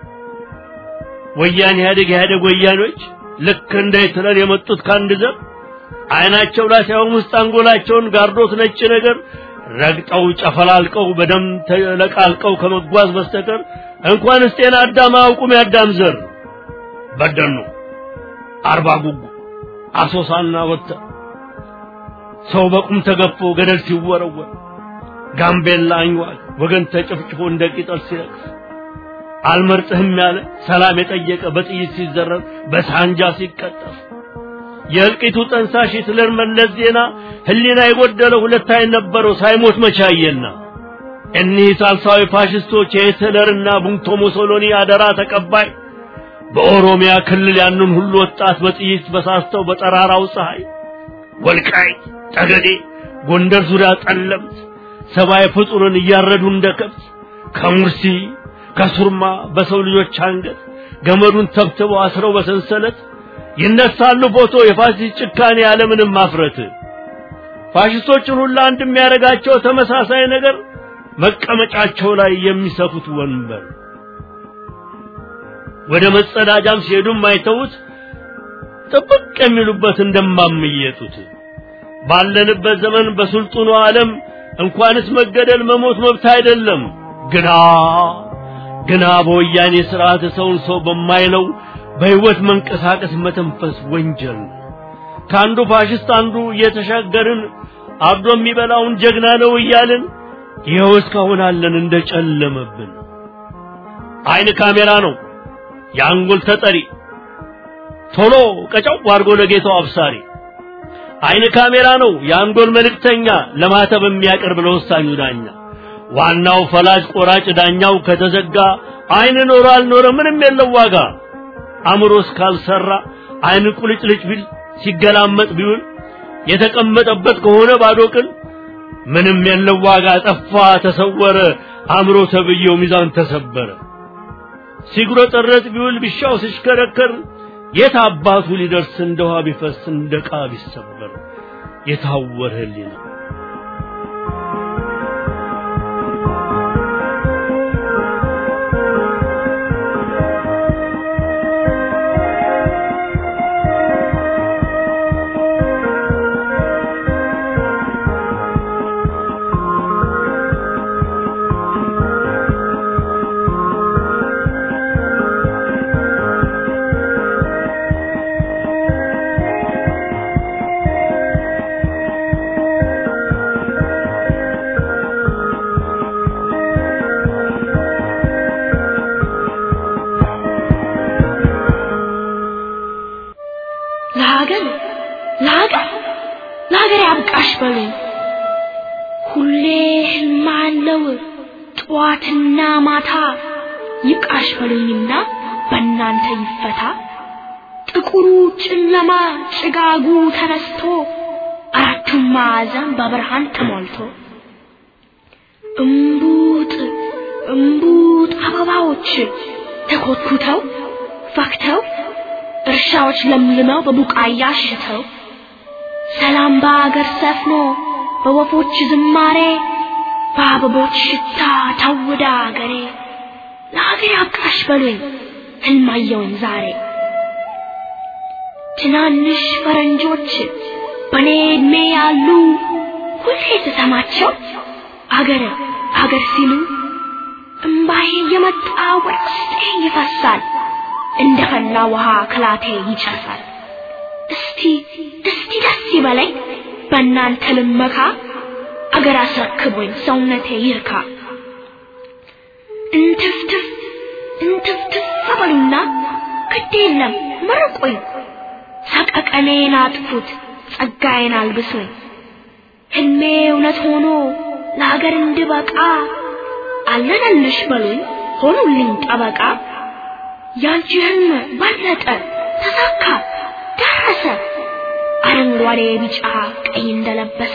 ወያኔ ኢህአዴግ ኢህአዴግ ወያኔዎች ልክ እንደ ሂትለር የመጡት ከአንድ ዘር አይናቸው ላይ ሳይሆን ውስጥ አንጎላቸውን ጋርዶት ነጭ ነገር ረግጠው ጨፈላልቀው በደም ተለቃልቀው ከመጓዝ በስተቀር እንኳንስ ጤና አዳም አያውቁም። የአዳም ዘር በደኑ አርባ ጉጉ አሶሳና ወጥተ ሰው በቁም ተገፎ ገደል ሲወረወር ጋምቤላ አኝዋል ወገን ተጨፍጭፎ እንደ ቂጠል ሲረግፍ አልመርጥህም ያለ ሰላም የጠየቀ በጥይት ሲዘረር በሳንጃ ሲቀጠፍ የእልቂቱ ጠንሳሽ ሂትለር መለስ ዜና ህሊና የጎደለው ሁለት አይን ነበረው ሳይሞት መቻየና እኒህ ሳልሳዊ ፋሽስቶች የሂትለርና ቡንቶ ሙሶሎኒ አደራ ተቀባይ በኦሮሚያ ክልል ያንን ሁሉ ወጣት በጥይት በሳስተው በጠራራው ፀሐይ ወልቃይ ጠገዴ ጎንደር ዙሪያ ጠለምት ሰብአዊ ፍጡርን እያረዱ እንደ ከብት ከሙርሲ ከሱርማ በሰው ልጆች አንገት ገመዱን ተብትበው አስረው በሰንሰለት ይነሳሉ ፎቶ የፋሽስት ጭካኔ ያለምንም ማፍረት ፋሽስቶችን ሁሉ አንድ የሚያደርጋቸው ተመሳሳይ ነገር መቀመጫቸው ላይ የሚሰፉት ወንበር ወደ መጸዳጃም ሲሄዱም አይተውት ጥብቅ የሚሉበት እንደማምየጡት ባለንበት ዘመን በስልጡኑ ዓለም እንኳንስ መገደል መሞት መብት አይደለም ግና ግና በወያኔ ስርዓት ሰውን ሰው በማይለው በህይወት መንቀሳቀስ መተንፈስ ወንጀል ነው። ከአንዱ ፋሽስት አንዱ እየተሻገርን አርዶ የሚበላውን ጀግና ነው እያልን ይኸው እስካሁን አለን እንደጨለመብን። አይን ካሜራ ነው የአንጎል ተጠሪ ቶሎ ቀጫው አድርጎ ለጌታው አብሳሪ። አይን ካሜራ ነው የአንጎል መልእክተኛ ለማተብ የሚያቀርብ ለወሳኙ ዳኛ። ዋናው ፈላጭ ቆራጭ ዳኛው ከተዘጋ አይን ኖረ አልኖረ ምንም የለው ዋጋ። አእምሮ እስካልሰራ አይን ቁልጭልጭ ቢል ሲገላመጥ ቢውል የተቀመጠበት ከሆነ ባዶ ቅል ምንም የለው ዋጋ። ጠፋ ተሰወረ አእምሮ ተብዬው ሚዛን ተሰበረ። ሲጉረጠረጥ ቢውል ቢሻው ሲሽከረከር የት አባቱ ሊደርስ እንደ ውሃ ቢፈስ እንደ ዕቃ ቢሰበር የታወረ ህሊና ለሀገር ለሀገር ለሀገር ያብቃሽ በሉኝ። ሁሌ ህልም አለው ጠዋትና ማታ ይብቃሽ በሉኝና በእናንተ ይፈታ። ጥቁሩ ጨለማ ጭጋጉ ተነስቶ አራቱም ማዕዘን በብርሃን ተሞልቶ እምቡጥ እምቡጥ አበባዎች ተኮትኩተው ፈክተው እርሻዎች ለምልመው በቡቃያ ሽተው ሰላም በአገር ሰፍኖ በወፎች ዝማሬ በአበቦች ሽታ ታውዳ አገሬ ለሀገር ያብቃሽ በሉኝ ህልማየውን ዛሬ ትናንሽ ፈረንጆች በኔ እድሜ ያሉ ሁሌ ስሰማቸው አገር አገር ሲሉ እምባዬ የመጣ ወደ ውስጤ ይፈሳል እንደ ፈላ ውሃ ክላቴ ይጨሳል እስቲ እስቲ ደስ ይበለኝ በእናንተ ልመካ አገር አስረክቦኝ ሰውነቴ ይርካ እንትፍትፍ እንትፍትፍ በሉና ግድ የለም መርቁኝ ሰቀቀኔን አጥፉት ጸጋዬን አልብሱኝ ህልሜ እውነት ሆኖ ለሀገር እንድበቃ አለነልሽ በሉኝ ሆኑልኝ ጠበቃ ያንቺ ህልም በለጠ ተሳካ ደረሰ አረንጓዴ ቢጫ ቀይ እንደለበሰ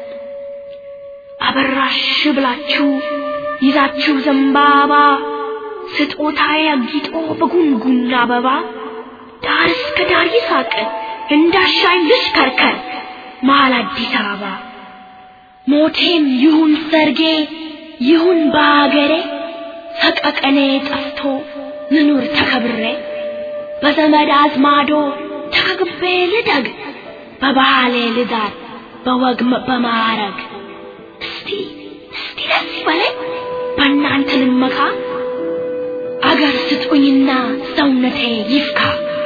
አበራሽ ብላችሁ ይዛችሁ ዘንባባ ስጦታዬ አጊጦ በጉንጉን አበባ ዳር እስከ ዳር ይሳቅ እንዳሻኝ ልሽከርከር መሀል አዲስ አበባ ሞቴም ይሁን ሰርጌ ይሁን በአገሬ ሰቀቀኔ ጠፍቶ ልኑር ተከብሬ በዘመድ አዝማዶ ተከግቤ ልደግ በባህሌ ልዳር በወግ በማዕረግ እስቲ እስቲ ደስ ይበለኝ በእናንተ ልመካ አገር ስጡኝና ሰውነቴ ይፍካ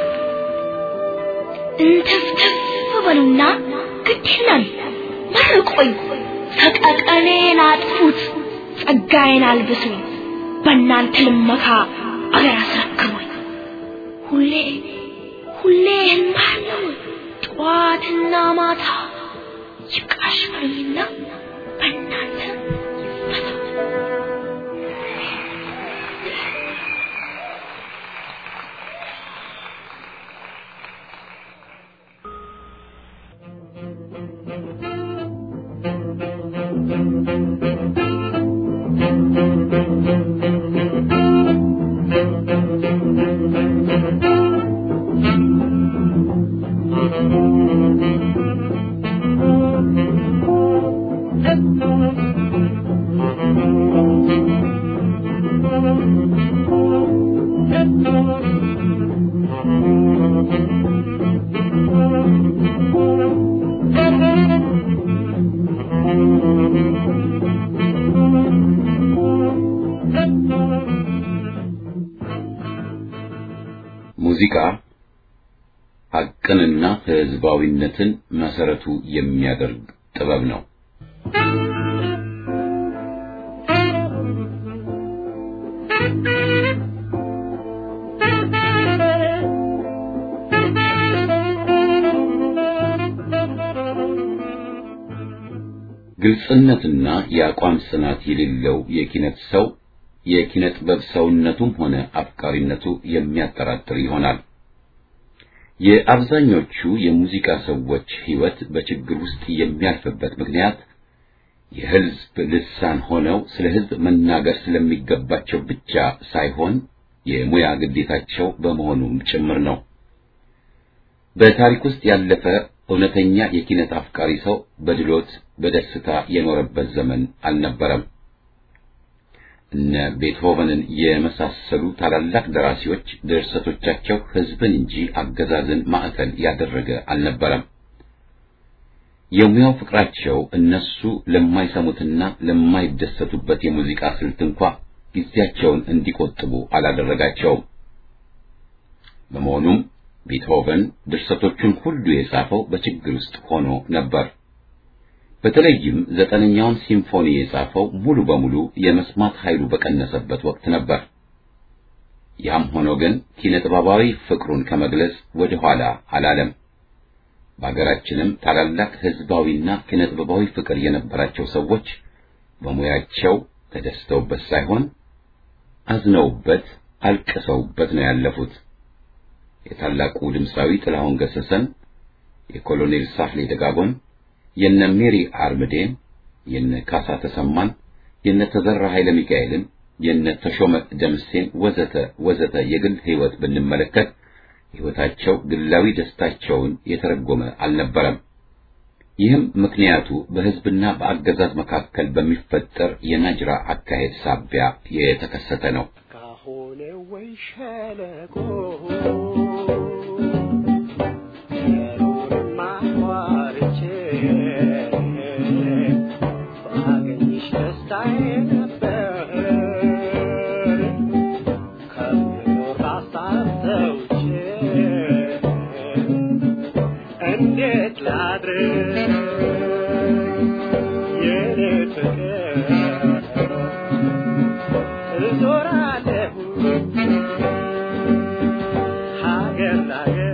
እንትፍትፍ በሉና ግድ የለም መርቆኝ ሰቀቀኔን አጥፉት ጸጋዬን አልብሱኝ በእናንተ ልመካ አገር አስረክቡኝ ሁሌ ሁሌ ህልማለው ጠዋትና ማታ ይብቃሽ በሉኝና በእናንተ ይፈታ ሙዚቃ ሐቅንና ህዝባዊነትን መሰረቱ የሚያደርግ ጥበብ ነው። ግልጽነትና የአቋም ጽናት የሌለው የኪነት ሰው የኪነ ጥበብ ሰውነቱም ሆነ አፍቃሪነቱ የሚያጠራጥር ይሆናል። የአብዛኞቹ የሙዚቃ ሰዎች ህይወት በችግር ውስጥ የሚያልፍበት ምክንያት የህዝብ ልሳን ሆነው ስለ ህዝብ መናገር ስለሚገባቸው ብቻ ሳይሆን የሙያ ግዴታቸው በመሆኑም ጭምር ነው። በታሪክ ውስጥ ያለፈ እውነተኛ የኪነት አፍቃሪ ሰው በድሎት በደስታ የኖረበት ዘመን አልነበረም። እነ ቤትሆቨንን የመሳሰሉ ታላላቅ ደራሲዎች ድርሰቶቻቸው ህዝብን እንጂ አገዛዝን ማዕከል ያደረገ አልነበረም። የሙያው ፍቅራቸው እነሱ ለማይሰሙትና ለማይደሰቱበት የሙዚቃ ስልት እንኳ ጊዜያቸውን እንዲቆጥቡ አላደረጋቸውም። በመሆኑም ቤትሆቨን ድርሰቶቹን ሁሉ የጻፈው በችግር ውስጥ ሆኖ ነበር። በተለይም ዘጠነኛውን ሲምፎኒ የጻፈው ሙሉ በሙሉ የመስማት ኃይሉ በቀነሰበት ወቅት ነበር። ያም ሆኖ ግን ኪነ ጥበባዊ ፍቅሩን ከመግለጽ ወደ ኋላ አላለም። በሀገራችንም ታላላቅ ህዝባዊና ኪነጥበባዊ ፍቅር የነበራቸው ሰዎች በሙያቸው ተደስተውበት ሳይሆን አዝነውበት አልቅሰውበት ነው ያለፉት። የታላቁ ድምፃዊ ጥላሁን ገሰሰን፣ የኮሎኔል ሳህሌ ደጋጎን፣ የነ ሜሪ አርምዴን፣ የነ ካሳ ተሰማን፣ የነ ተዘራ ኃይለ ሚካኤልን፣ የነ ተሾመ ደምሴን ወዘተ ወዘተ የግል ህይወት ብንመለከት ህይወታቸው ግላዊ ደስታቸውን የተረጎመ አልነበረም። ይህም ምክንያቱ በህዝብና በአገዛዝ መካከል በሚፈጠር የናጅራ አካሄድ ሳቢያ የተከሰተ ነው። ካሆነ ወይ ሸለቆ የኖርማ ዋርቼ ባገኝሽ ደስታዬ ነበር ከምኖር ሀሳብ ተውጬ እንዴት ላድርግ የኔ ፍቅር እዞራለሁ ሀገር ላገር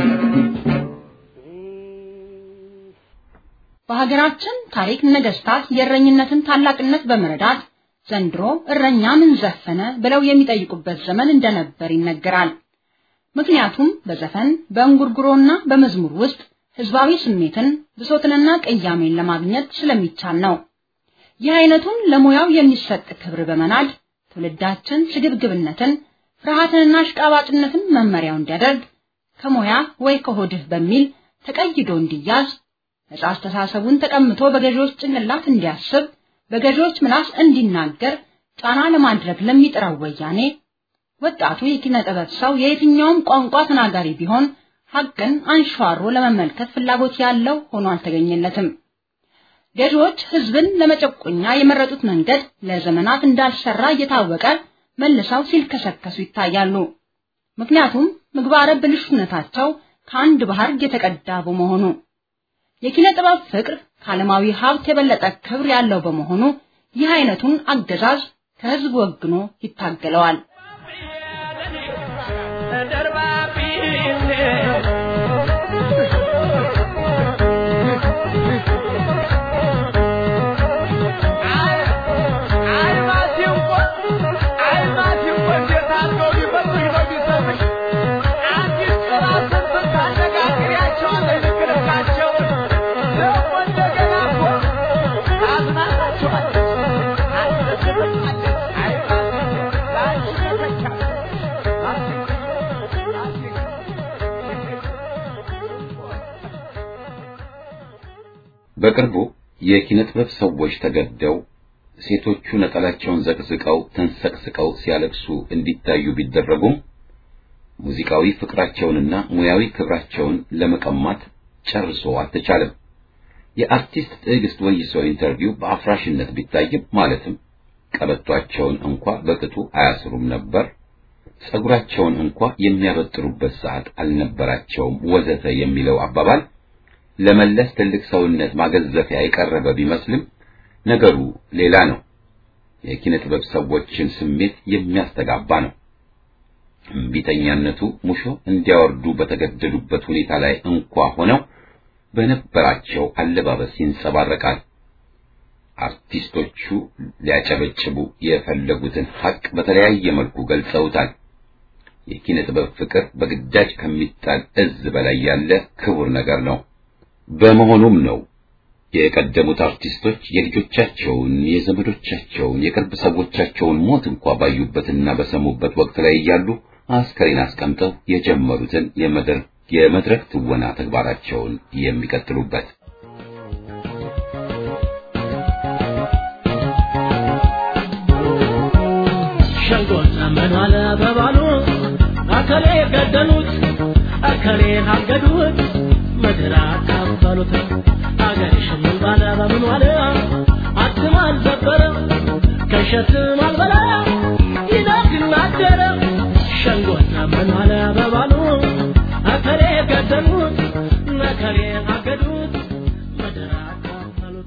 በሀገራችን ታሪክ ነገስታት የእረኝነትን ታላቅነት በመረዳት ዘንድሮ እረኛ ምን ዘፈነ ብለው የሚጠይቁበት ዘመን እንደነበር ይነገራል። ምክንያቱም በዘፈን በእንጉርጉሮና በመዝሙር ውስጥ ህዝባዊ ስሜትን ብሶትንና ቅያሜን ለማግኘት ስለሚቻል ነው። ይህ አይነቱን ለሙያው የሚሰጥ ክብር በመናድ ትውልዳችን ስግብግብነትን፣ ፍርሃትንና አሽቃባጭነትን መመሪያው እንዲያደርግ ከሙያ ወይ ከሆድህ በሚል ተቀይዶ እንዲያዝ ነጻ አስተሳሰቡን ተቀምቶ በገዢዎች ጭንቅላት እንዲያስብ በገዢዎች ምላስ እንዲናገር ጫና ለማድረግ ለሚጥረው ወያኔ ወጣቱ የኪነ ጥበብ ሰው የየትኛውም ቋንቋ ተናጋሪ ቢሆን ሀቅን አንሸዋሮ ለመመልከት ፍላጎት ያለው ሆኖ አልተገኘለትም። ገዢዎች ህዝብን ለመጨቆኛ የመረጡት መንገድ ለዘመናት እንዳልሰራ እየታወቀ መልሰው ሲልከሰከሱ ይታያሉ። ምክንያቱም ምግባረ ብልሹነታቸው ከአንድ ባህር የተቀዳ በመሆኑ የኪነ ጥበብ ፍቅር ከዓለማዊ ሀብት የበለጠ ክብር ያለው በመሆኑ ይህ አይነቱን አገዛዝ ከህዝብ ወግኖ ይታገለዋል። በቅርቡ የኪነ ጥበብ ሰዎች ተገደው ሴቶቹ ነጠላቸውን ዘቅዝቀው ተንሰቅስቀው ሲያለቅሱ እንዲታዩ ቢደረጉም ሙዚቃዊ ፍቅራቸውንና ሙያዊ ክብራቸውን ለመቀማት ጨርሶ አልተቻለም። የአርቲስት ትዕግስት ወይሶ ኢንተርቪው በአፍራሽነት ቢታይም ማለትም ቀበቷቸውን እንኳ በቅጡ አያስሩም ነበር፣ ጸጉራቸውን እንኳ የሚያበጥሩበት ሰዓት አልነበራቸውም፣ ወዘተ የሚለው አባባል ለመለስ ትልቅ ሰውነት ማገዘፊያ የቀረበ ቢመስልም ነገሩ ሌላ ነው። የኪነ ጥበብ ሰዎችን ስሜት የሚያስተጋባ ነው። እምቢተኛነቱ ሙሾ እንዲያወርዱ በተገደዱበት ሁኔታ ላይ እንኳ ሆነው በነበራቸው አለባበስ ይንጸባረቃል። አርቲስቶቹ ሊያጨበጭቡ የፈለጉትን ሐቅ በተለያየ መልኩ ገልጸውታል። የኪነ ጥበብ ፍቅር በግዳጅ ከሚጣል እዝ በላይ ያለ ክቡር ነገር ነው። በመሆኑም ነው የቀደሙት አርቲስቶች የልጆቻቸውን፣ የዘመዶቻቸውን፣ የቅርብ ሰዎቻቸውን ሞት እንኳ ባዩበትና በሰሙበት ወቅት ላይ እያሉ አስከሬን አስቀምጠው የጀመሩትን የመድረክ የመድረክ ትወና ተግባራቸውን የሚቀጥሉበት። ሸንጎና መኗል በባሉ አከሌ ገደሉት አከሌ አገዱት ምድር አካፈሉት አገር ሽምን ባለ በምን ዋለ አትም አልዘበረ ከሸትም አልበላ ይነግን አደረ ሸንጎና መኗል በባሉ አከሌ ገደሉት ነከሌ አገዱት ምድር አካፈሉት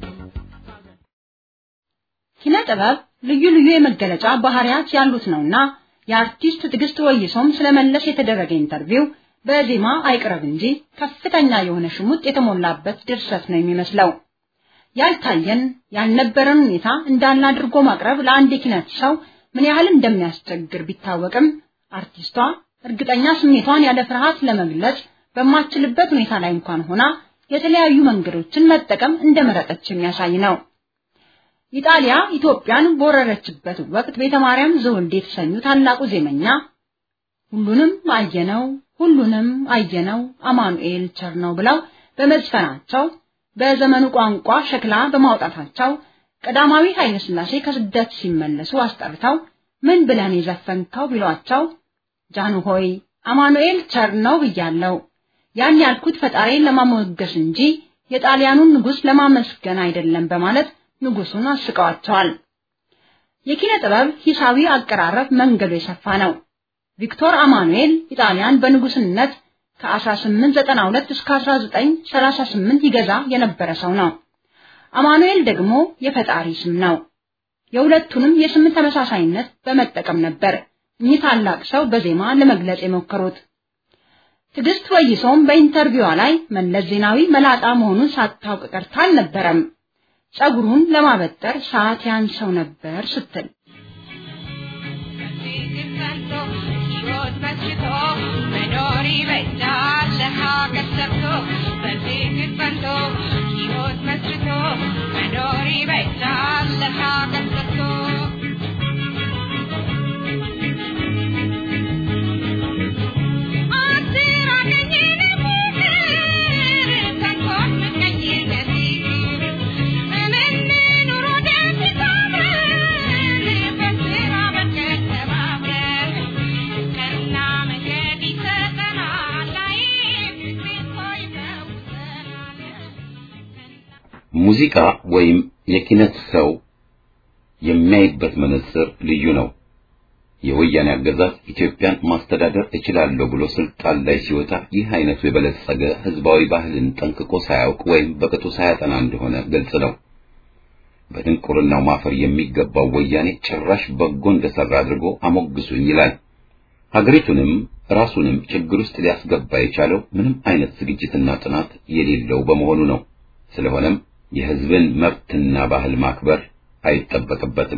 ኪነ ጥበብ ልዩ ልዩ የመገለጫ ባህሪያት ያሉት ነውና የአርቲስት ትዕግስት ወይሶም ስለመለስ የተደረገ ኢንተርቪው በዜማ አይቅረብ እንጂ ከፍተኛ የሆነ ሽሙጥ የተሞላበት ድርሰት ነው የሚመስለው። ያልታየን ያልነበረን ሁኔታ እንዳለ አድርጎ ማቅረብ ለአንድ የኪነት ሰው ምን ያህል እንደሚያስቸግር ቢታወቅም አርቲስቷ እርግጠኛ ስሜቷን ያለ ፍርሃት ለመግለጽ በማትችልበት ሁኔታ ላይ እንኳን ሆና የተለያዩ መንገዶችን መጠቀም እንደመረጠች የሚያሳይ ነው። ኢጣሊያ ኢትዮጵያን በወረረችበት ወቅት ቤተ ማርያም ዘወልዴ የተሰኙ ታላቁ ዜመኛ ሁሉንም አየነው ሁሉንም አየነው አማኑኤል ቸር ነው ብለው በመዝፈናቸው በዘመኑ ቋንቋ ሸክላ በማውጣታቸው ቀዳማዊ ኃይለ ሥላሴ ከስደት ሲመለሱ አስጠርተው ምን ብለን የዘፈንከው ቢሏቸው ጃኑ ሆይ አማኑኤል ቸር ነው ብያለው። ያን ያልኩት ፈጣሪን ለማሞገስ እንጂ የጣሊያኑን ንጉሥ ለማመስገን አይደለም በማለት ንጉሱን አስቀዋቸዋል። የኪነ ጥበብ ሂሳዊ አቀራረብ መንገዱ የሰፋ ነው። ቪክቶር አማኑኤል ኢጣሊያን በንጉስነት ከ1892 እስከ 1938 ይገዛ የነበረ ሰው ነው። አማኑኤል ደግሞ የፈጣሪ ስም ነው። የሁለቱንም የስም ተመሳሳይነት በመጠቀም ነበር እኚህ ታላቅ ሰው በዜማ ለመግለጽ የሞከሩት። ትዕግስት ወይሶም በኢንተርቪዋ ላይ መለስ ዜናዊ መላጣ መሆኑን ሳታውቅ ቀርታ አልነበረም። ጸጉሩን ለማበጠር ሰዓት ያንሰው ነበር ስትል ሙዚቃ ወይም የኪነት ሰው የሚያይበት መነጽር ልዩ ነው። የወያኔ አገዛዝ ኢትዮጵያን ማስተዳደር እችላለሁ ብሎ ስልጣን ላይ ሲወጣ ይህ አይነቱ የበለጸገ ህዝባዊ ባህልን ጠንቅቆ ሳያውቅ ወይም በቅጡ ሳያጠና እንደሆነ ግልጽ ነው። በድንቁርናው ማፈር የሚገባው ወያኔ ጭራሽ በጎ እንደሰራ አድርጎ አሞግሱኝ ይላል። ሀገሪቱንም ራሱንም ችግር ውስጥ ሊያስገባ የቻለው ምንም አይነት ዝግጅትና ጥናት የሌለው በመሆኑ ነው። ስለሆነም የህዝብን መብትና ባህል ማክበር አይጠበቅበትም።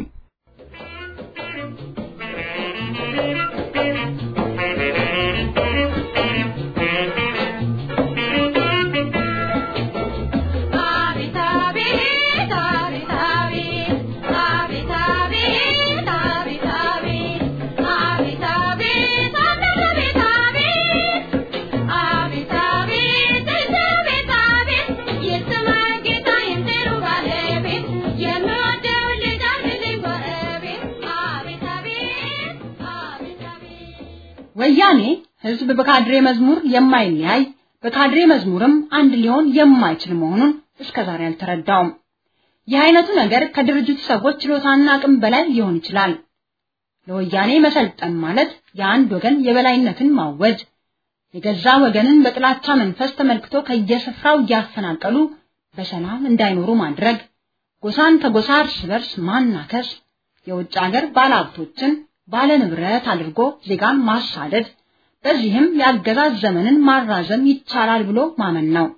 ወያኔ ህዝብ በካድሬ መዝሙር የማይለያይ በካድሬ መዝሙርም አንድ ሊሆን የማይችል መሆኑን እስከዛሬ አልተረዳውም። ይህ አይነቱ ነገር ከድርጅቱ ሰዎች ችሎታና አቅም በላይ ሊሆን ይችላል። ለወያኔ መሰልጠን ማለት የአንድ ወገን የበላይነትን ማወጅ፣ የገዛ ወገንን በጥላቻ መንፈስ ተመልክቶ ከየስፍራው እያፈናቀሉ በሰላም እንዳይኖሩ ማድረግ፣ ጎሳን ከጎሳ እርስ በርስ ማናከስ፣ የውጭ ሀገር ባለሀብቶችን ባለ ንብረት አድርጎ ዜጋን ማሳደድ፣ በዚህም የአገዛዝ ዘመንን ማራዘም ይቻላል ብሎ ማመን ነው።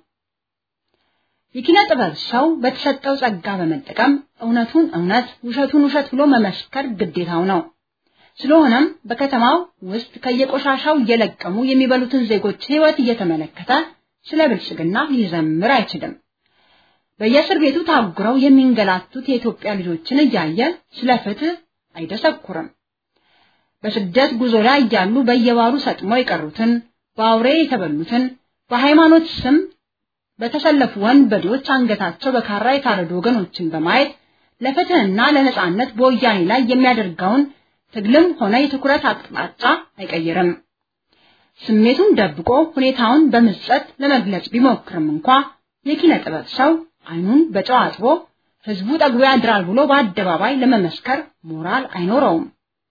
የኪነ ጥበብ ሰው በተሰጠው ጸጋ በመጠቀም እውነቱን እውነት ውሸቱን ውሸት ብሎ መመስከር ግዴታው ነው። ስለሆነም በከተማው ውስጥ ከየቆሻሻው እየለቀሙ የሚበሉትን ዜጎች ሕይወት እየተመለከተ ስለ ብልጽግና ሊዘምር አይችልም። በየእስር ቤቱ ታጉረው የሚንገላቱት የኢትዮጵያ ልጆችን እያየ ስለ ፍትህ አይደሰኩርም። በስደት ጉዞ ላይ እያሉ በየባሩ ሰጥመው የቀሩትን፣ በአውሬ የተበሉትን፣ በሃይማኖት ስም በተሰለፉ ወንበዴዎች አንገታቸው በካራ የታረዱ ወገኖችን በማየት ለፍትህና ለነጻነት በወያኔ ላይ የሚያደርገውን ትግልም ሆነ የትኩረት አቅጣጫ አይቀይርም። ስሜቱን ደብቆ ሁኔታውን በምጸት ለመግለጽ ቢሞክርም እንኳ የኪነ ጥበብ ሰው አይኑን በጨው አጥቦ ህዝቡ ጠግቦ ያድራል ብሎ በአደባባይ ለመመስከር ሞራል አይኖረውም።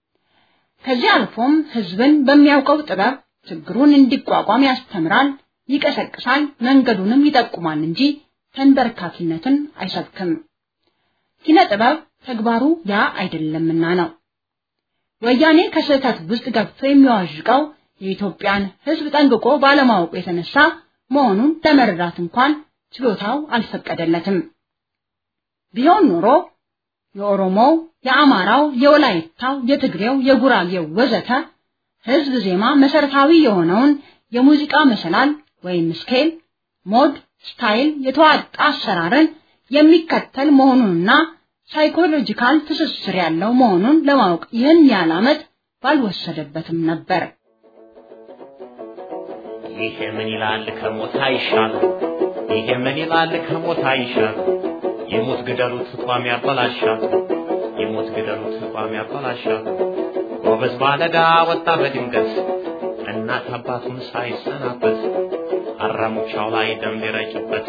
ከዚህ አልፎም ህዝብን በሚያውቀው ጥበብ ችግሩን እንዲቋቋም ያስተምራል፣ ይቀሰቅሳል፣ መንገዱንም ይጠቁማል እንጂ ተንበርካኪነትን አይሰብክም። ኪነ ጥበብ ተግባሩ ያ አይደለምና ነው። ወያኔ ከስህተት ውስጥ ገብቶ የሚዋዥቀው የኢትዮጵያን ሕዝብ ጠንቅቆ ባለማወቁ የተነሳ መሆኑን ለመረዳት እንኳን ችሎታው አልፈቀደለትም። ቢሆን ኖሮ የኦሮሞው፣ የአማራው፣ የወላይታው፣ የትግሬው፣ የጉራጌው ወዘተ ሕዝብ ዜማ መሰረታዊ የሆነውን የሙዚቃ መሰላል ወይም ስኬል፣ ሞድ፣ ስታይል የተዋጣ አሰራርን የሚከተል መሆኑንና ሳይኮሎጂካል ትስስር ያለው መሆኑን ለማወቅ ይህን ያህል ዓመት ባልወሰደበትም ነበር። ይሄ ምን ይላል ከሞት አይሻል፣ ይሄ ምን ይላል ከሞት አይሻል። የሞት ግደሉት ቋሚ ያበላሻል፣ የሞት ግደሉት ቋሚ ያበላሻል። ጎበዝ ባለዳ ወጣ በድንገት እናት አባቱን ሳይሰናበት አራሙቻው ላይ ደም ሊረጭበት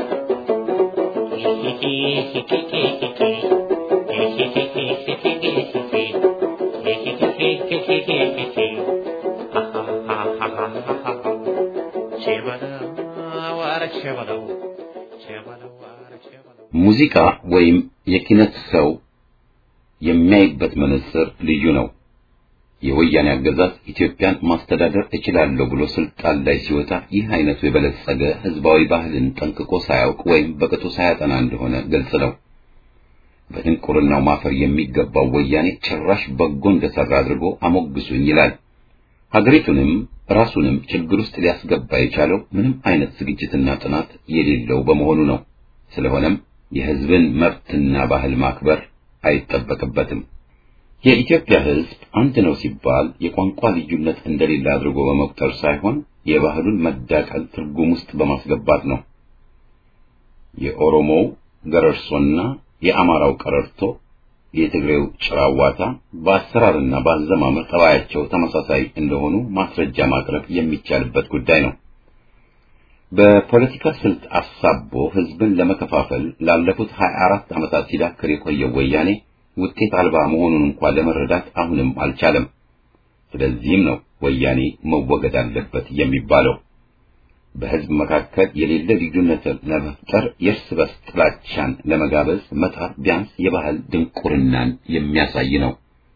ሙዚቃ ወይም የኪነት ሰው የሚያይበት መነጽር ልዩ ነው። የወያኔ አገዛዝ ኢትዮጵያን ማስተዳደር እችላለሁ ብሎ ስልጣን ላይ ሲወጣ ይህ አይነቱ የበለጸገ ህዝባዊ ባህልን ጠንቅቆ ሳያውቅ ወይም በቅጡ ሳያጠና እንደሆነ ግልጽ ነው። በድንቁርናው ማፈር የሚገባው ወያኔ ጭራሽ በጎ እንደሰራ አድርጎ አሞግሱኝ ይላል። ሀገሪቱንም ራሱንም ችግር ውስጥ ሊያስገባ የቻለው ምንም አይነት ዝግጅትና ጥናት የሌለው በመሆኑ ነው። ስለሆነም የህዝብን መብትና ባህል ማክበር አይጠበቅበትም። የኢትዮጵያ ህዝብ አንድ ነው ሲባል የቋንቋ ልዩነት እንደሌለ አድርጎ በመቁጠር ሳይሆን የባህሉን መዳቀል ትርጉም ውስጥ በማስገባት ነው። የኦሮሞው ገረርሶና የአማራው ቀረርቶ፣ የትግሬው ጭራዋታ በአሰራርና በአዘማመር ጠባያቸው ተመሳሳይ እንደሆኑ ማስረጃ ማቅረብ የሚቻልበት ጉዳይ ነው። በፖለቲካ ስልት አሳቦ ህዝብን ለመከፋፈል ላለፉት 24 ዓመታት ሲዳክር የቆየው ወያኔ ውጤት አልባ መሆኑን እንኳን ለመረዳት አሁንም አልቻለም። ስለዚህም ነው ወያኔ መወገድ አለበት የሚባለው። በህዝብ መካከል የሌለ ልዩነትን ለመፍጠር የእርስ በርስ ጥላቻን ለመጋበዝ መጣር ቢያንስ የባህል ድንቁርናን የሚያሳይ ነው።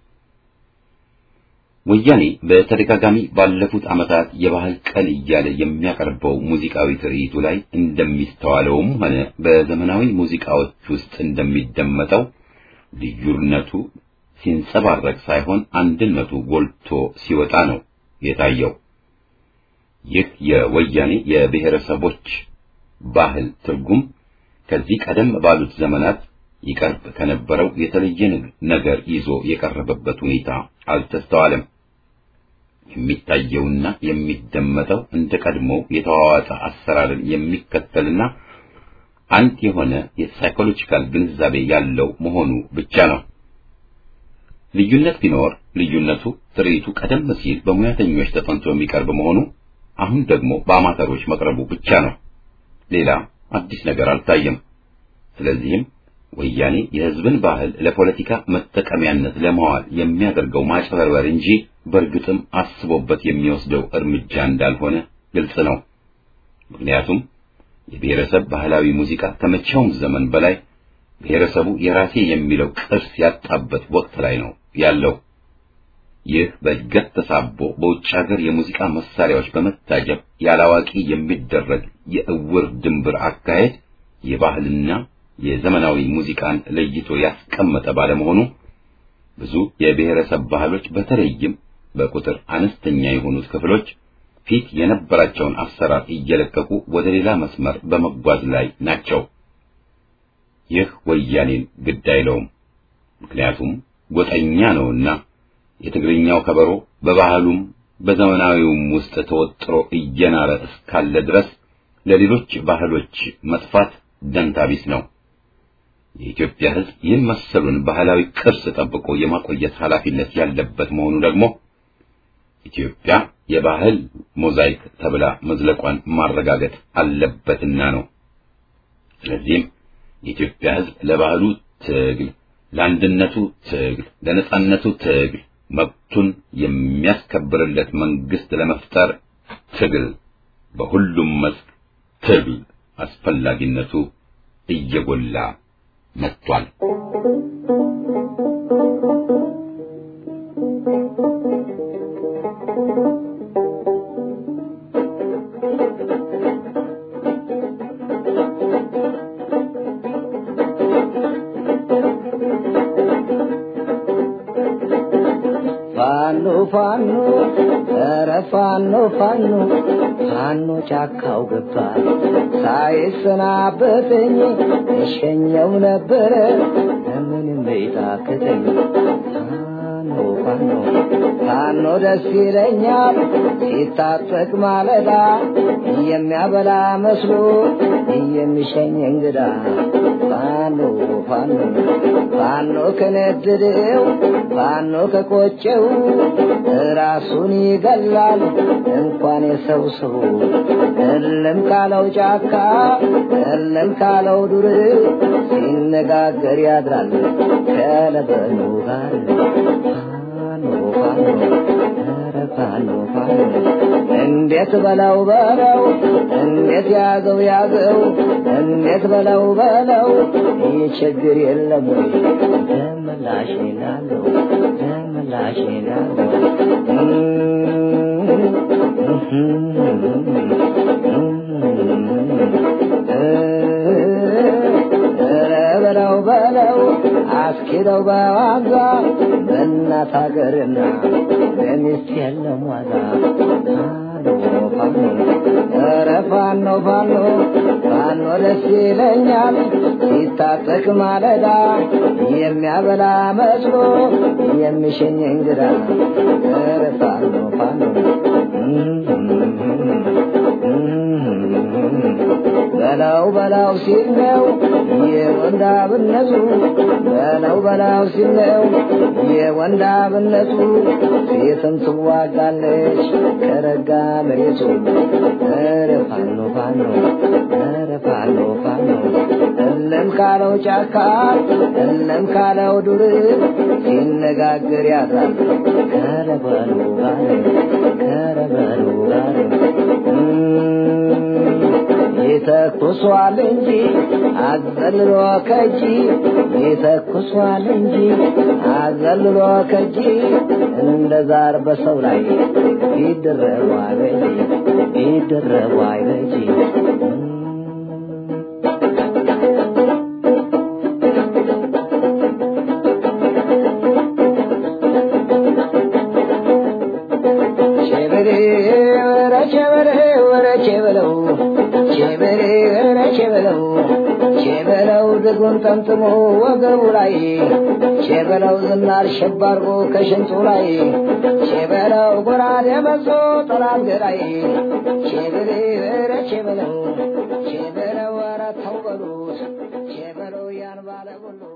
ወያኔ በተደጋጋሚ ባለፉት ዓመታት የባህል ቀን እያለ የሚያቀርበው ሙዚቃዊ ትርኢቱ ላይ እንደሚስተዋለውም ሆነ በዘመናዊ ሙዚቃዎች ውስጥ እንደሚደመጠው ልዩነቱ ሲንጸባረቅ ሳይሆን አንድነቱ ጎልቶ ሲወጣ ነው የታየው። ይህ የወያኔ የብሔረሰቦች ባህል ትርጉም ከዚህ ቀደም ባሉት ዘመናት ይቀርብ ከነበረው የተለየ ነገር ይዞ የቀረበበት ሁኔታ አልተስተዋለም። የሚታየውና የሚደመጠው እንደ ቀድሞ የተዋዋጠ አሰራርን የሚከተልና አንድ የሆነ የሳይኮሎጂካል ግንዛቤ ያለው መሆኑ ብቻ ነው። ልዩነት ቢኖር ልዩነቱ ትርኢቱ ቀደም ሲል በሙያተኞች ተጠንቶ የሚቀርብ መሆኑ አሁን ደግሞ በአማተሮች መቅረቡ ብቻ ነው። ሌላ አዲስ ነገር አልታየም። ስለዚህም ወያኔ የሕዝብን ባህል ለፖለቲካ መጠቀሚያነት ለማዋል የሚያደርገው ማጭበርበር እንጂ በእርግጥም አስቦበት የሚወስደው እርምጃ እንዳልሆነ ግልጽ ነው። ምክንያቱም የብሔረሰብ ባህላዊ ሙዚቃ ከመቼውም ዘመን በላይ ብሔረሰቡ የራሴ የሚለው ቅርስ ያጣበት ወቅት ላይ ነው ያለው። ይህ በእድገት ተሳቦ በውጭ ሀገር የሙዚቃ መሳሪያዎች በመታጀብ ያላዋቂ የሚደረግ የእውር ድንብር አካሄድ የባህልና የዘመናዊ ሙዚቃን ለይቶ ያስቀመጠ ባለመሆኑ ብዙ የብሔረሰብ ባህሎች በተለይም በቁጥር አነስተኛ የሆኑት ክፍሎች ፊት የነበራቸውን አሰራር እየለቀቁ ወደ ሌላ መስመር በመጓዝ ላይ ናቸው። ይህ ወያኔን ግድ አይለውም። ምክንያቱም ጎጠኛ ነውና የትግርኛው ከበሮ በባህሉም በዘመናዊውም ውስጥ ተወጥሮ እየናረ እስካለ ድረስ ለሌሎች ባህሎች መጥፋት ደንታቢስ ነው። የኢትዮጵያ ሕዝብ ይህን መሰሉን ባህላዊ ቅርስ ጠብቆ የማቆየት ኃላፊነት ያለበት መሆኑ ደግሞ ኢትዮጵያ የባህል ሞዛይክ ተብላ መዝለቋን ማረጋገጥ አለበትና ነው። ስለዚህም የኢትዮጵያ ሕዝብ ለባህሉ ትግል፣ ለአንድነቱ ትግል፣ ለነጻነቱ ትግል መብቱን የሚያስከብርለት መንግስት ለመፍጠር ትግል፣ በሁሉም መስክ ትግል አስፈላጊነቱ እየጎላ መጥቷል። ፋኖ ፋኖ ፋኖ ጫካው ገባ ሳይሰናበተኝ እሸኘው ነበረ ምንም ቤታክተኝ ፋኖ ፋኖ ፋኖ ደስ ይለኛል ሲታጠቅ ማለዳ የሚያበላ መስሎ የሚሸኝ እንግዳ ፋኖ ፋኖ ፋኖ ከነደደው ፋኖ ከቆጨው ራሱን ይገላል እንኳን የሰው ሰው እልም ካለው ጫካ እልም ካለው ዱር ሲነጋገር ያድራል ከለበኑ ጋር ፋኖ ፋኖ ኧረ ፋኖ ፋኖ እንዴት በለው በለው እንዴት ያዘው ያዘው እንዴት በለው በለው ይህ ችግር የለም ወይ ደምላሽ ናለው ደምላሽ ናለው በለው በለው አስኪደው በዋዛ በእናት ሀገርና በሚስት የለም ዋዛ ፋኖ ኧረ ፋኖ ፋኖ ፋኖ ደስ ይለኛል ሲታጠቅ ማለዳ የሚያበላ መስሎ የሚሸኝ እንግዳ ኧረ ፋኖ ፋኖ በላው በላው ሲል ነው የወንዳብነቱ በላው በላው ሲል ነው የወንዳብነቱ ሴትም ትዋጋለች ከረጋ መሬቱ ኧረ ፋኖ ፋኖ ኧረ ፋኖ ፋኖ እለም ካለው ጫካ እለም ካለው ዱር ሲነጋገር ያድራል ከረበሉ ጋር ከረበሉ ጋር ይተኩሷል እንጂ አዘልሎ ከጂ ይተኩሷል እንጂ አዘልሎ ከጂ እንደ ዛር በሰው ላይ ይደረቡ አይበጂ ይደረቡ አይበጂ ቸበሬ ወረ ቸበሬ ወረ ቸበለው ቸበሬ ወረ ቸበለው ቸበለው ድጉን ጠምጥሞ ወገቡ ላይ ቸበለው ዝናር ሸባርጎ ከሽንጡ ላይ ቸበለው ጎራዴ መዞ ጠላት ገዳይ ቸበሬ ወረ ቸበለው ቸበለው ወረ ተው በሉት ቸበለው ያን ባለ ሁሉ